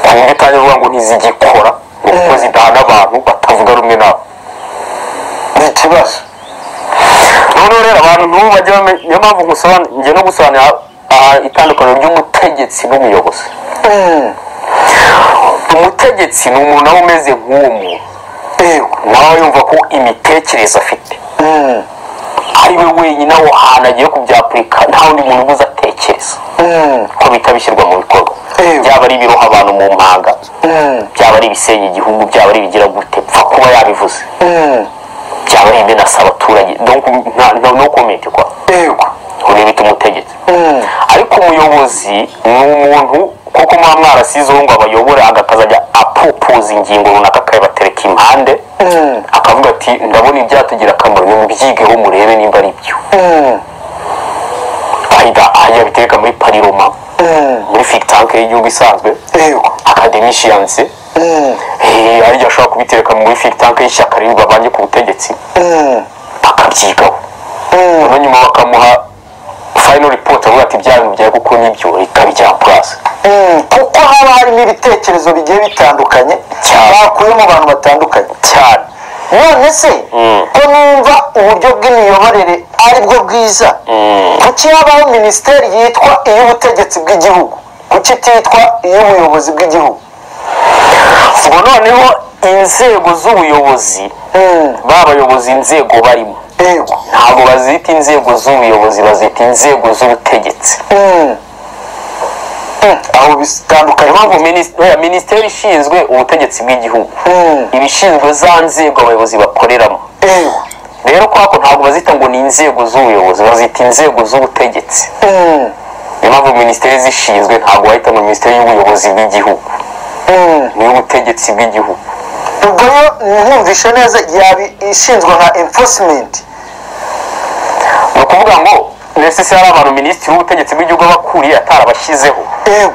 kunywa kandi uvuga ngo ntizigikora ni uko zidahana abantu batavuga rumwe nabo ni ikibazo noneho rero abantu ntubu bajya bamenya niyo mpamvu ngusobanurira njye no gusobanurira aha itandukaniro ry'umutegetsi n'umuyobozi Mm. umutegetsi ni umuntu aba umeze nk'uwo muntu yego nawe yumva ko imitekerereze afite Mm. ari we wenyine aho hantu agiye kubyapurika nta wundi muntu ubuze atekereza Mm. ko bihita bishyirwa mu bikorwa Ew. byaba ari ibiroha abantu mu mpanga Mm. byaba ari ibisenya igihugu byaba ari ibigira gute pfa kuba yabivuze Mm. byaba ari imenasa abaturage donc nta- nta- no komenti kwa yego ubu bita umutegetsi Mm. ariko umuyobozi ni umuntu kuko muba mwarasizeho ngo abayobore agakazajya apupuza ingingo runaka akayibatereka impande Mm. akavuga ati ndabona ibyatugira akamaro nimubyigeho murebe nimba ari byo Mm. ayida yabitereka muri pariroma Mm. muri fitanke y'igihugu isanzwe yego akademishiyanse Mm. ariryo ashobora kubitereka muri fitanke y'ishyaka riri babanye ku butegetsi Mm. akabyigaho Mm. noneho nyuma bakamuha fayino ripoti avuga ati bya bintu byari gukora n'ibyo rikaba icya purasi Mm. kuko haba harimo ibitekerezo bigiye bitandukanye Cyane. bakuye mu bantu batandukanye cyane none se Mm. ko numva uburyo bw'imiyoborere ari bwo bwiza Mm. kuki habaho minisiteri yitwa iy'ubutegetsi bw'igihugu kuki ititwa iy'ubuyobozi bw'igihugu ubwo noneho inzego z'ubuyobozi Mm. babayoboza inzego barimo yego ntabwo bazita inzego z'ubuyobozi bazita inzego z'ubutegetsi Mm. Mm. aho bitandukanye impamvu minis- oya, minisiteri ishinzwe ubutegetsi bw'igihugu Mm. ibishinzwe za nzego abayobozi bakoreramo yego rero kuri ako ntabwo bazita ngo ni inzego z'ubuyobozi bazita inzego z'ubutegetsi Mm. niyo mpamvu minisiteri zishinzwe ntabwo bahita ngo minisiteri y'ubuyobozi bw'igihugu Mm. ni iy'ubutegetsi bw'igihugu ubwo yo ntumvishe neza yaba ishinzwe nka enforcement ni ukuvuga ngo ndetse hari abantu minisitiri w'ubutegetsi bw'igihugu aba akuriye atarabashyizeho yego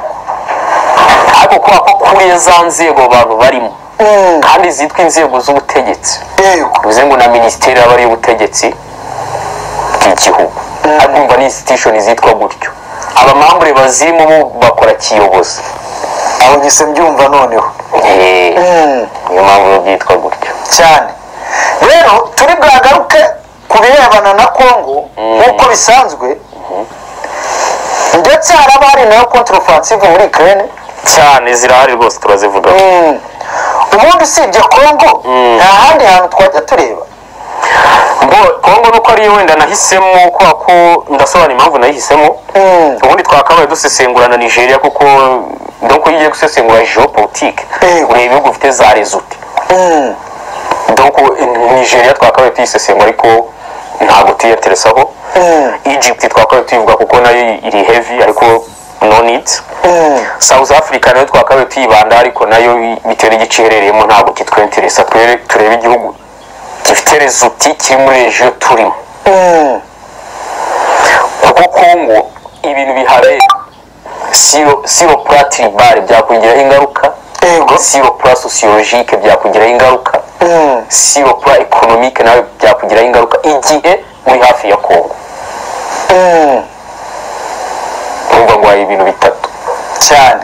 ariko kubera ko akuriye za nzego abantu barimo Mm. kandi zitwa inzego z'ubutegetsi yego bivuze ngo na minisiteri aba ari iy'ubutegetsi bw'igihugu ariko umva ni institution zitwa gutyo abamambure bazirimo bo bakora kiyobozi aho nyise mbyumva noneho Eh, Mm. niyo mpamvu biba byitwa gutyo cyane rero turi bwagaruke ku birebana na kongo nk'uko bisanzwe ndetse haraba hari nayo kontrofansive muri ukraine cyane zirahari rwose turazivugaho Mm. ubundi usibye kongo nta handi hantu twajya tureba ngo kongo nuko ariyo wenda nahisemo kubera ko ndasobanura impamvu nayihisemo Mm. ubundi twakabaye dusesengura na nigeria kuko donc iyo ugiye gusesengura geopolitique Eh. ureba ibihugu bifite za resute Mm. donc nigeria twakabaye tuyisesengura ariko ntabwo tuyateresaho Mm. egypt twakabaye tuyivuga kuko nayo iri heavy ariko no need Mm. south africa nayo twakabaye tuyibanda ariko nayo bitewe n'igice iherereyemo ntabwo kitwenteresa Twere- turebe igihugu gifite resuti kiri muri regio turimo Mm. kuko kongo ibintu bihabera siro siro platiri bare byakugiraho ingaruka yego siro pura sosiyologike byakugiraho ingaruka Mm. siro pura ekonomike nawe byakugiraho ingaruka igihe uri hafi ya kongo Mm. urumva ngo hari ibintu bitatu cyane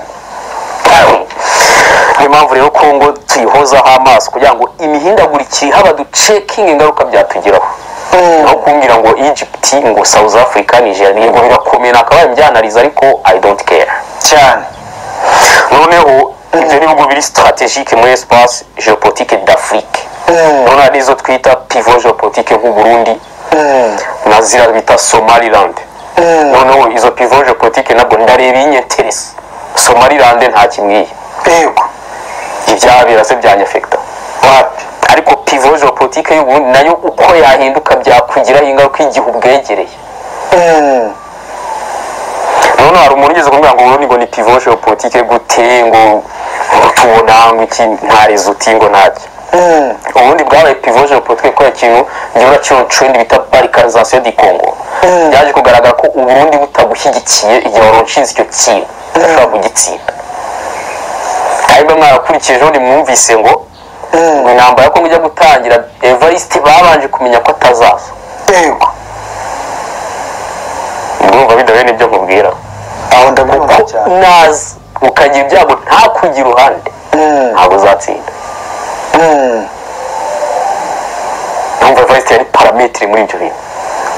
niyo mpamvu rero kongo tuyihozaho amaso kugira ngo imihindagurikire haba ducekinge ingaruka byatugeraho Mm. aho kumbwira ngo egypt ngo south africa nigeria yego birakomeye nakabaye mbyanariza ariko i don't care cyane noneho ibyo n'ibihugu biri strategike muri espace geopolitique d'afrique Mm. urabona n'izo twita pivo geopolitique nk'uburundi Mm. na zira bita somaliland Mm. noneho izo pivo geopolitique nabwo ndareba inyeteresa somaliland nta kimwiye yego ibyabera se byanyafekita wapi ariko pivo geopolitique y'uburundi nayo uko yahinduka byakugiraho ingaruka igihe ubwegereye Mm. noneho hari umuntu ugeze kumbwira ngo uburundi ngo ni pivo geopolitique gute ngo tubona ngo iki nta rezuti ngo ntacyo Mm. ubundi bwabaye pivoje politike kubera ikintu gihora cy'urucundi bita barikarizasiyo di kongo Mm. byaje kugaragara ko uburundi butagushyigikiye igihe waronshinze icyo kintu udashobora kugitsinda kandi mba mwarakurikijeho nimwumvise ngo Mm. ngo intambara yo kongo ijya gutangira evariste babanje kumenya ko atazaza yego ndumva bidahuye n'ibyo nkubwira aho ndabyumva ko cyane naza ukagira ibyago nta hakurya iruhande ntabwo uzatsinda numva varisite yari parametiri muri ibyo bintu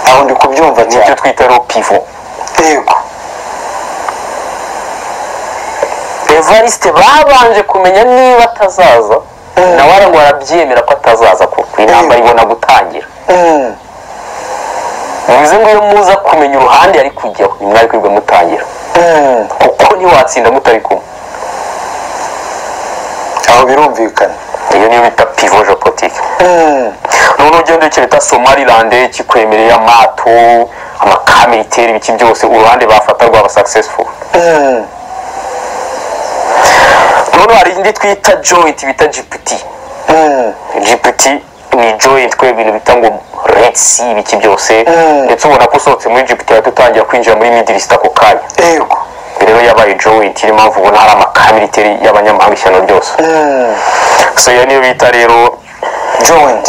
aho ndi kubyumva nibyo cyane twita ro pivo yego evariste babanje kumenya niba atazaza nawe ngo arabyemera ko atazaza kuko inama ibona gutangira Mm. bivuze ngo iyo muza kumenya uruhande ari kujyaho ni mwari kwibwe mutangira Mm. kuko ntiwatsinda mutari kumwe aho birumvikana iyo niyo bita pivo jopotike Mm. none ugenda icyo bita somalilande kikwemereye amato amakamiriteri ibiki byose uruhande bafata rwaba successful Mm. none hari indi twita joint bita gpt Mm. gpt ni joint kubera ibintu bita ngo retsi ibiki byose Mm. ndetse ubona ko usohotse muri gpt ahita utangira kwinjira muri midirisita ako kanya yego rero yabaye joint niyo mpamvu ubona hari amakamiriteri y'abanyamahanga ishyano ryose Mm. so iyo niyo bita rero joint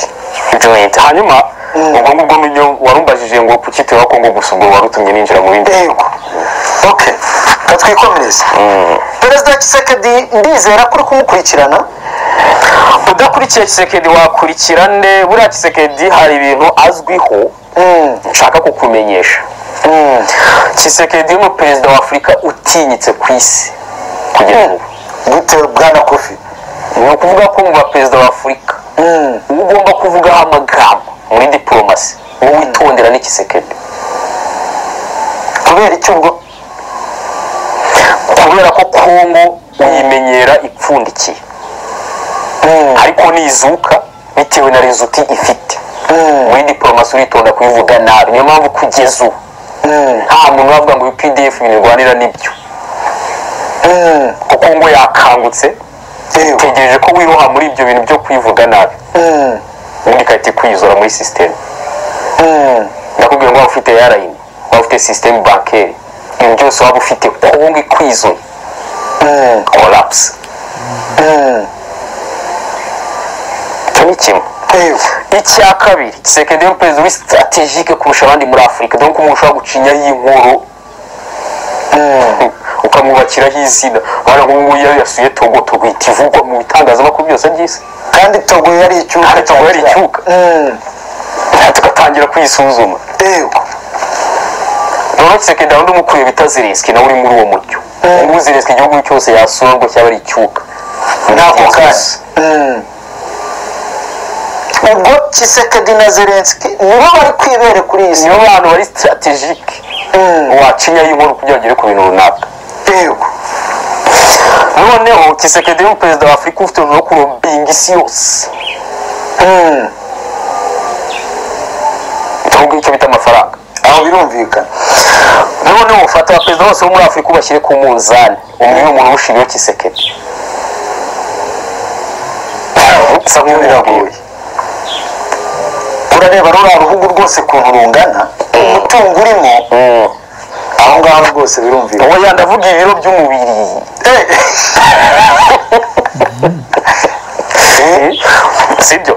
joint hanyuma Mm. ubwo ngubwo niyo warumbajije ngo pucite wa kongo gusa ubwo warutumye ninjira mu bindi yego ok katwikomereze perezida kisekedi ndizera kuri kumukurikirana udakurikiye kisekedi wakurikira nde buriya kisekedi hari ibintu azwiho Mm. nshaka kukumenyesha Mm. kisekedi ni perezida wa afurika utinyitse ku isi kugeza ubu gute bwana kofi ni ukuvuga ko mu perezida wa afurika Mm. uba ugomba kuvugaho amagambo muri diporomasi wowe witondera ni kisekedi kubera icyo ubwo kubera ko kongo uyimenyera ipfundikiye Mm. ariko nizuka bitewe na rezuti ifite Mm. muri diporomasi uritonda kubivuga nabi niyo mpamvu kugeza ubu Mm. nta muntu bavuga ngo pdf ibintu birwanira nibyo Mm. kuko ngo yakangutse yego tegereje ko wiroha muri ibyo bintu byo kwivuga nabi Mm. ubundi igahita ikwizora muri sisiteme Mm. ndakubwira ngo waba ufite airline waba ufite sisiteme bankeri ibintu byose waba ufite kongo ikwizoye Mm. korapusi Mm. icyo ni kimwe yego icya kabiri sekedi yo perezida uri strategike kurusha abandi muri afurika dore ko umuntu ushobora gucinyaho inkuru Mm. ukamwubakiraho izina wabona ngo ubu ngubu iyo yasuye togo togo ihita ivugwa mu bitangazamakuru byose by'isi kandi togo yari icyuka Kandi Togo yari icyuka. Mm. tugatangira kuyisuzuma yego noneho kisekedi undi umukuriye bita zirinski nawe uri muri uwo mucyo ubu ngubu zirinski igihugu cyose yasura ngo cyaba ari icyuka ntabwo kandi Yes. Mm. ubwo kisekedi na zelenski nibo bari kwibere kuri iyi si niyo bantu bari strategike Mm. wacinyaho inkuru kugira ngo ugere ku bintu runaka yego noneho kisekedi ni perezida wa afurika ufite urugero kurumbinga isi yose Mm. tuvuga icyo bita amafaranga aho birumvikana noneho ufata abaperezida bose bo muri afurika ubashyire ku munzani umwe ni umuntu ushiriyeho kisekedi bisa nk'ibiragoye urareba ruriya ruhugu rwose ukuntu rungana umutungo urimo aho ngaho rwose birumvikana uwo yandavuga ibiro by'umubiri sibyo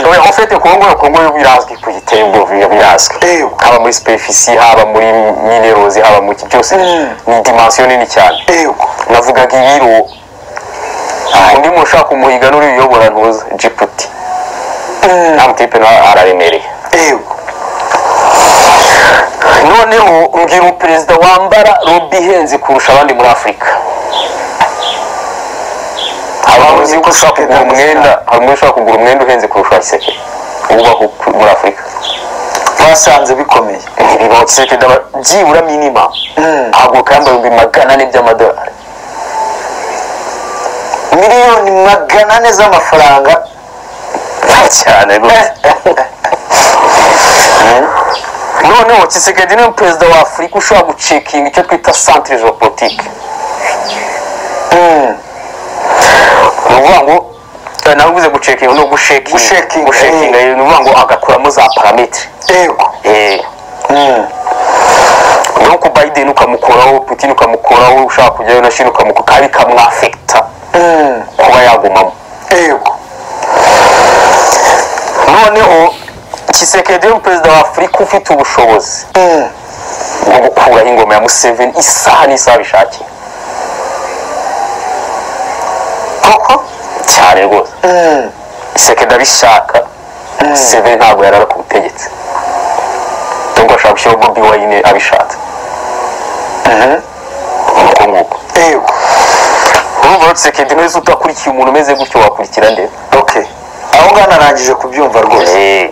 oya ofete kongo kongo birazwi ku gitembo bira- birazwi Eyo. haba muri superfisi haba muri minerozi haba mu ki byose Mm. ni dimensiyo nini cyane yego navugaga ibiro undi muntu ushaka kumuhiga n'uriyobora ntuza jiputi Mm. namutipe nawe araremereye yego noneho mbwira umuperezida wambara robi ihenze kurusha abandi muri afurika abantu uzi ko ushaka kugura umwenda hari umwe ushaka kugura umwenda uhenze kurusha wa kisekedi ubaho ku- muri afurika basanze bikomeye ntibibaho kisekedi aba byibura minima Mm. ntabwo kamba ibihumbi magana ane by'amadolari miliyoni magana ane z'amafaranga cyane rwose noneho kisekedi ni umuperezida wa afurika ushobora gucekinga icyo twita santire jeopolitike Mm. ni ukuvuga ngo eh, nawe uvuze gucekinga no gushekinga Gushekinga, gushekinga ni ukuvuga ngo agakuramo za parametiri yego Mm. no ku biden ukamukuraho putin ukamukuraho ushaka kujyayo na shini ukamukura kandi bikamwafekita Mm. kuba yagumamo yego noneho kisekedi perezida wa afurika ufite ubushobozi Mm. bwo gukuraho ingoma ya museveni isaha n'isaha bishakiye cyane rwose iseke ndabishaka seve ntabwo yarara ku butegetsi nubwo ashobora gushyiraho bobi wayine abishatse uko nguko yego urumva ruseke ndi neza utakurikiye umuntu umeze gutyo wakurikira ndetse okay aho ngaho narangije kubyumva rwose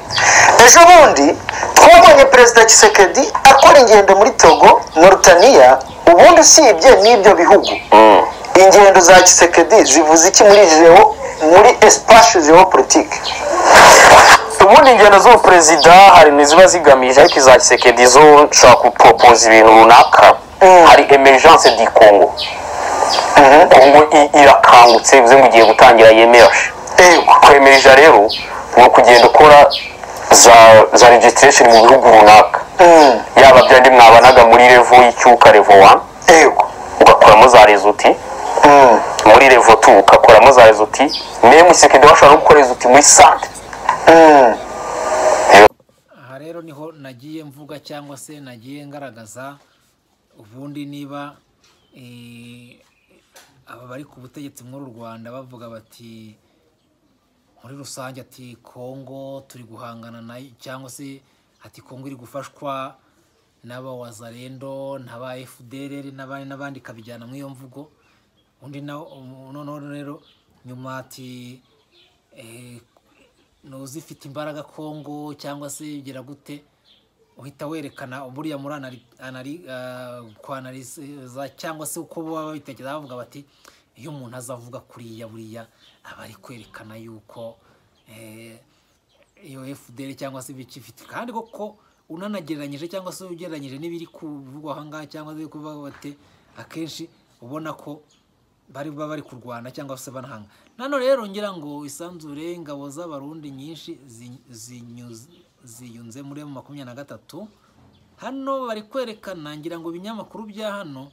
Eh, ejo bundi twabonye perezida kisekedi akora ingendo muri togo norutaniya ubundi usibye n'ibyo bihugu mm, ingendo za kisekedi zivuze iki muri jeo muri espace geopolitique ubundi ingendo z'ubuperezida hari n'iziba zigamije ariko iza kisekedi zo nshobora guporopoza ibintu runaka Mm. hari emergence di kongo kongo i- irakangutse bivuze ngo igiye gutangira yemeje yego kwemerija rero ni ukugenda ukora za za registration mu bihugu runaka Mm, yaba byandi mwabanaga muri revo y'icyuka revo wa yego ugakoramo za rezuti Mm, muri revo tu ugakoramo za rezuti memu isekedi bashobora no gukora rezuti muri sante mm, aha rero niho nagiye mvuga cyangwa se nagiye ngaragaza ubundi niba eh, aba bari ku butegetsi muri u rwanda bavuga bati muri rusange ati kongo turi guhangana nayo cyangwa se ati kongo iri gufashwa n'aba wazarendo n'aba fdr n'abandi n'abandi ikabijyana muri iyo mvugo undi nawe noneho rero nyuma ati eh, nuzi ifite imbaraga kongo cyangwa se bigira gute uhita werekana buriya muri anari- anari- ah, kwanariza cyangwa se uko baba babitekereza bavuga bati iyo umuntu aza avuga kuriya buriya aba ari kwerekana yuko eh, iyo fdr cyangwa se ibikifite kandi koko unanagereranyije cyangwa se ugereranyije n'ibiri kuvugwa aha ngaha cyangwa se kuvuga bate akenshi ubona ko bari baba bari kurwana cyangwa se banahanga nano rero ngira ngo isanzure ingabo z'abarundi nyinshi zi- zinyuze- ziyunze muri emu makumyabiri na gatatu hano bari kwerekana ngira ngo ibinyamakuru bya hano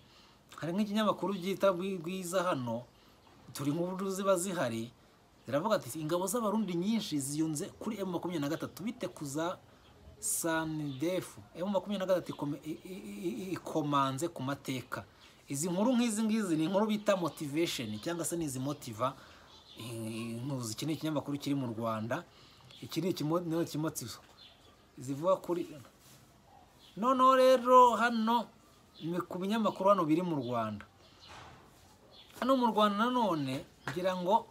hari nk'ikinyamakuru byita Bwi- bwiza hano turi nk'uburyo ziba zihari ziravuga ati ingabo z'abarundi nyinshi ziyunze kuri emu makumyabiri na gatatu bite ku za sanidefu emu makumyabiri na gatatu ikome- i- i- i- ikomanze ku mateka izi nkuru nk'izi ngizi ni inkuru bita motivation cyangwa se n'izi motiva ntuzi iki ni ikinyamakuru kiri mu rwanda iki ni ikimo- ikimotivo zivuga kuri noneho rero hano ni ku binyamakuru hano biri mu rwanda hano mu rwanda nanone ngira ngo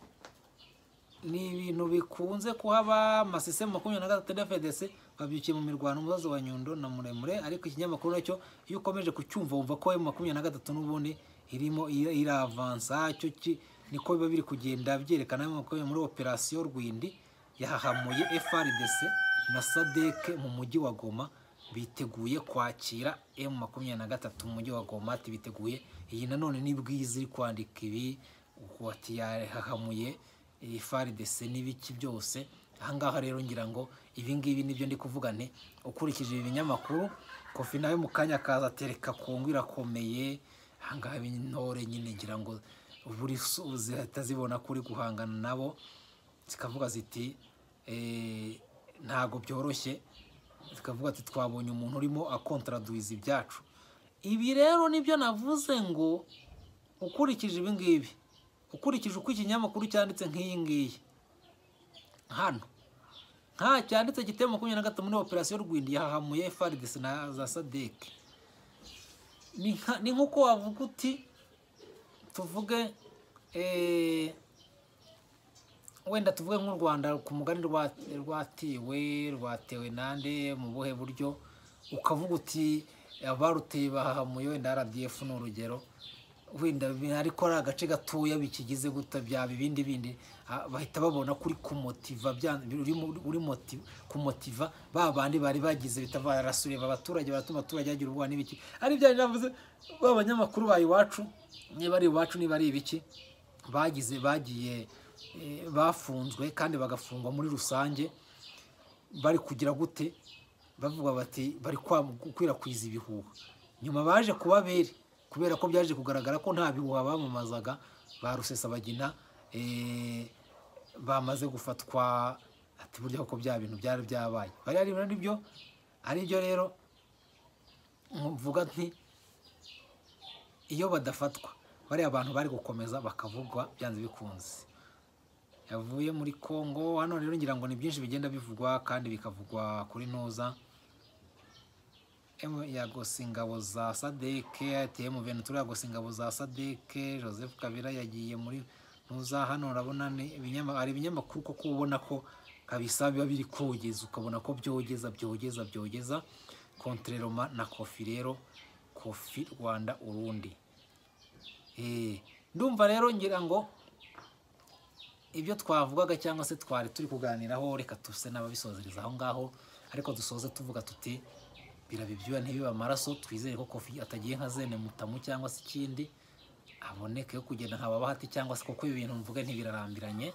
ni ibintu bikunze kuhaba amasisemu makumyabiri na gatatu ya fedese babyukiye mu mirwano umubazo wa nyundo na muremure ariko ikinyamakuru nacyo iyo ukomeje kucyumva wumva ko emu makumyabiri na gatatu n'ubundi irimo ira- iravansa cyo ki- niko biba biri kugenda byerekana emu makumyabiri muri operasiyo rwindi yahahamuye frdc na sadeke mu mujyi wa goma biteguye kwakira emu makumyabiri na gatatu mu mujyi wa goma ati biteguye iyi nanone ni bwiza iri kwandika ibi uko ati yahahamuye iyi faridese n'ibiki byose ahangaha rero ngira ngo ibingibi nibyo ndi kuvuga nti ukurikije ibi binyamakuru kofi nawe mu kanya akaza atereka kongo irakomeye ahangaha intore nyine ngira ngo buri so- zihita zibona kuri guhangana nabo zikavuga ziti "Eh, ntago byoroshye zikavuga ati twabonye umuntu urimo akontaraduwiza ibyacu ibi rero nibyo navuze ngo ukurikije ibi ngibi ukurikije uko ikinyamakuru cyanditse nk'iyi ngiyi hano nta cyanditse giteye makumyabiri na gatatu muri operasiyo rwindi yahahamuye faridesi na za sadeke ni nka- ni nk'uko wavuga uti tuvuge eh, wenda tuvuge nk'u rwanda ku mugani rwa- rwatiwe rwatewe nande mu buhe buryo ukavuga uti abaruteye bahahamuye wenda rdf ni urugero wenda bi- ariko ari agace gatoya bikigize guta byaba ibindi bindi ah, bahita babona kuri kumotiva bya- uri mu- uri moti- kumotiva ba bandi bari bagize bita barasureba abaturage baratuma abaturage bagira ubwoba n'ibiki ari bya bindi navuze ba banyamakuru ba iwacu niba ari iwacu niba ari ibiki bagize bagiye eh, bafunzwe kandi bagafungwa muri rusange bari kugira gute bavuga bati bari kwa- gukwirakwiza ibihuha nyuma baje kubabere kubera ko byaje kugaragara ko nta bihuha bamamazaga ba rusesabagina eh, bamaze gufatwa ati burya koko bya bintu byari byabaye bari ari ari byo ari byo rero mvuga nti iyo badafatwa bariya bantu bari gukomeza bakavugwa byanze bikunze yavuye muri congo hano rero ngira ngo ni byinshi bigenda bivugwa kandi bikavugwa kuri ntuza Em- ya ingabo za sadeke atm ventura yagose ingabo za sadeke joseph kabira yagiye muri ntuza hano urabona ni ibinyama- hari ibinyamakuru kuko ubona ko kabisa biba biri kogeza ukabona ko byogeza byogeza byogeza kontreroma na kofi rero kofi rwanda urundi Eh, ndumva rero ngira ngo ibyo twavugaga cyangwa se twari turi kuganiraho reka tuse n'ababisozereza aho ngaho ariko dusoze tuvuga tuti birabe ibyuya ntibibe amaraso twizere ko kofi atagiye nka zene mutamu cyangwa se ikindi aboneke yo kugenda nka babahati cyangwa se kuko ibi bintu mvuga ntibirarambiranye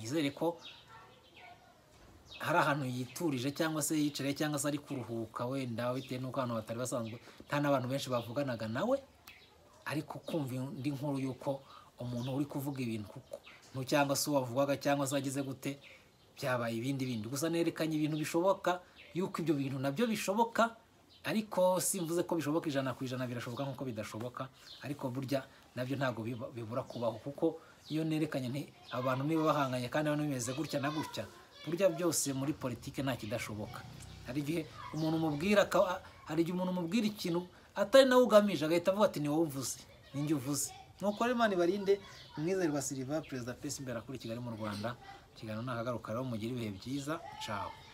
nizere ko hari ahantu yiturije cyangwa se yicariye cyangwa se ari kuruhuka wenda bitewe n'uko ahantu batari basanzwe nta n'abantu benshi bavuganaga nawe ariko kumva indi nkuru y'uko umuntu uri kuvuga ibintu kuko ntu cyangwa se wavugaga cyangwa se wagize gute byabaye ibindi bindi gusa nerekanye ibintu bishoboka y'uko ibyo bintu nabyo bishoboka ariko simvuze ko bishoboka ijana ku ijana birashoboka nk'uko bidashoboka ariko burya nabyo ntabwo biba- bibura kubaho kuko iyo nerekanye nti abantu niba bahanganye kandi abantu bimeze gutya na gutya burya byose muri politiki nta kidashoboka hari igihe umuntu umubwira aka- hari igihe umuntu umubwira ikintu atari nawe ugamije agahita avuga ati ni wowe uvuze ni njye uvuze nuko rero imana ibarinde mwizerirwa siliva perezida pesi imbere akuri kigali mu rwanda ikiganiro ni akagaruka rero mugire ibihe byiza cawe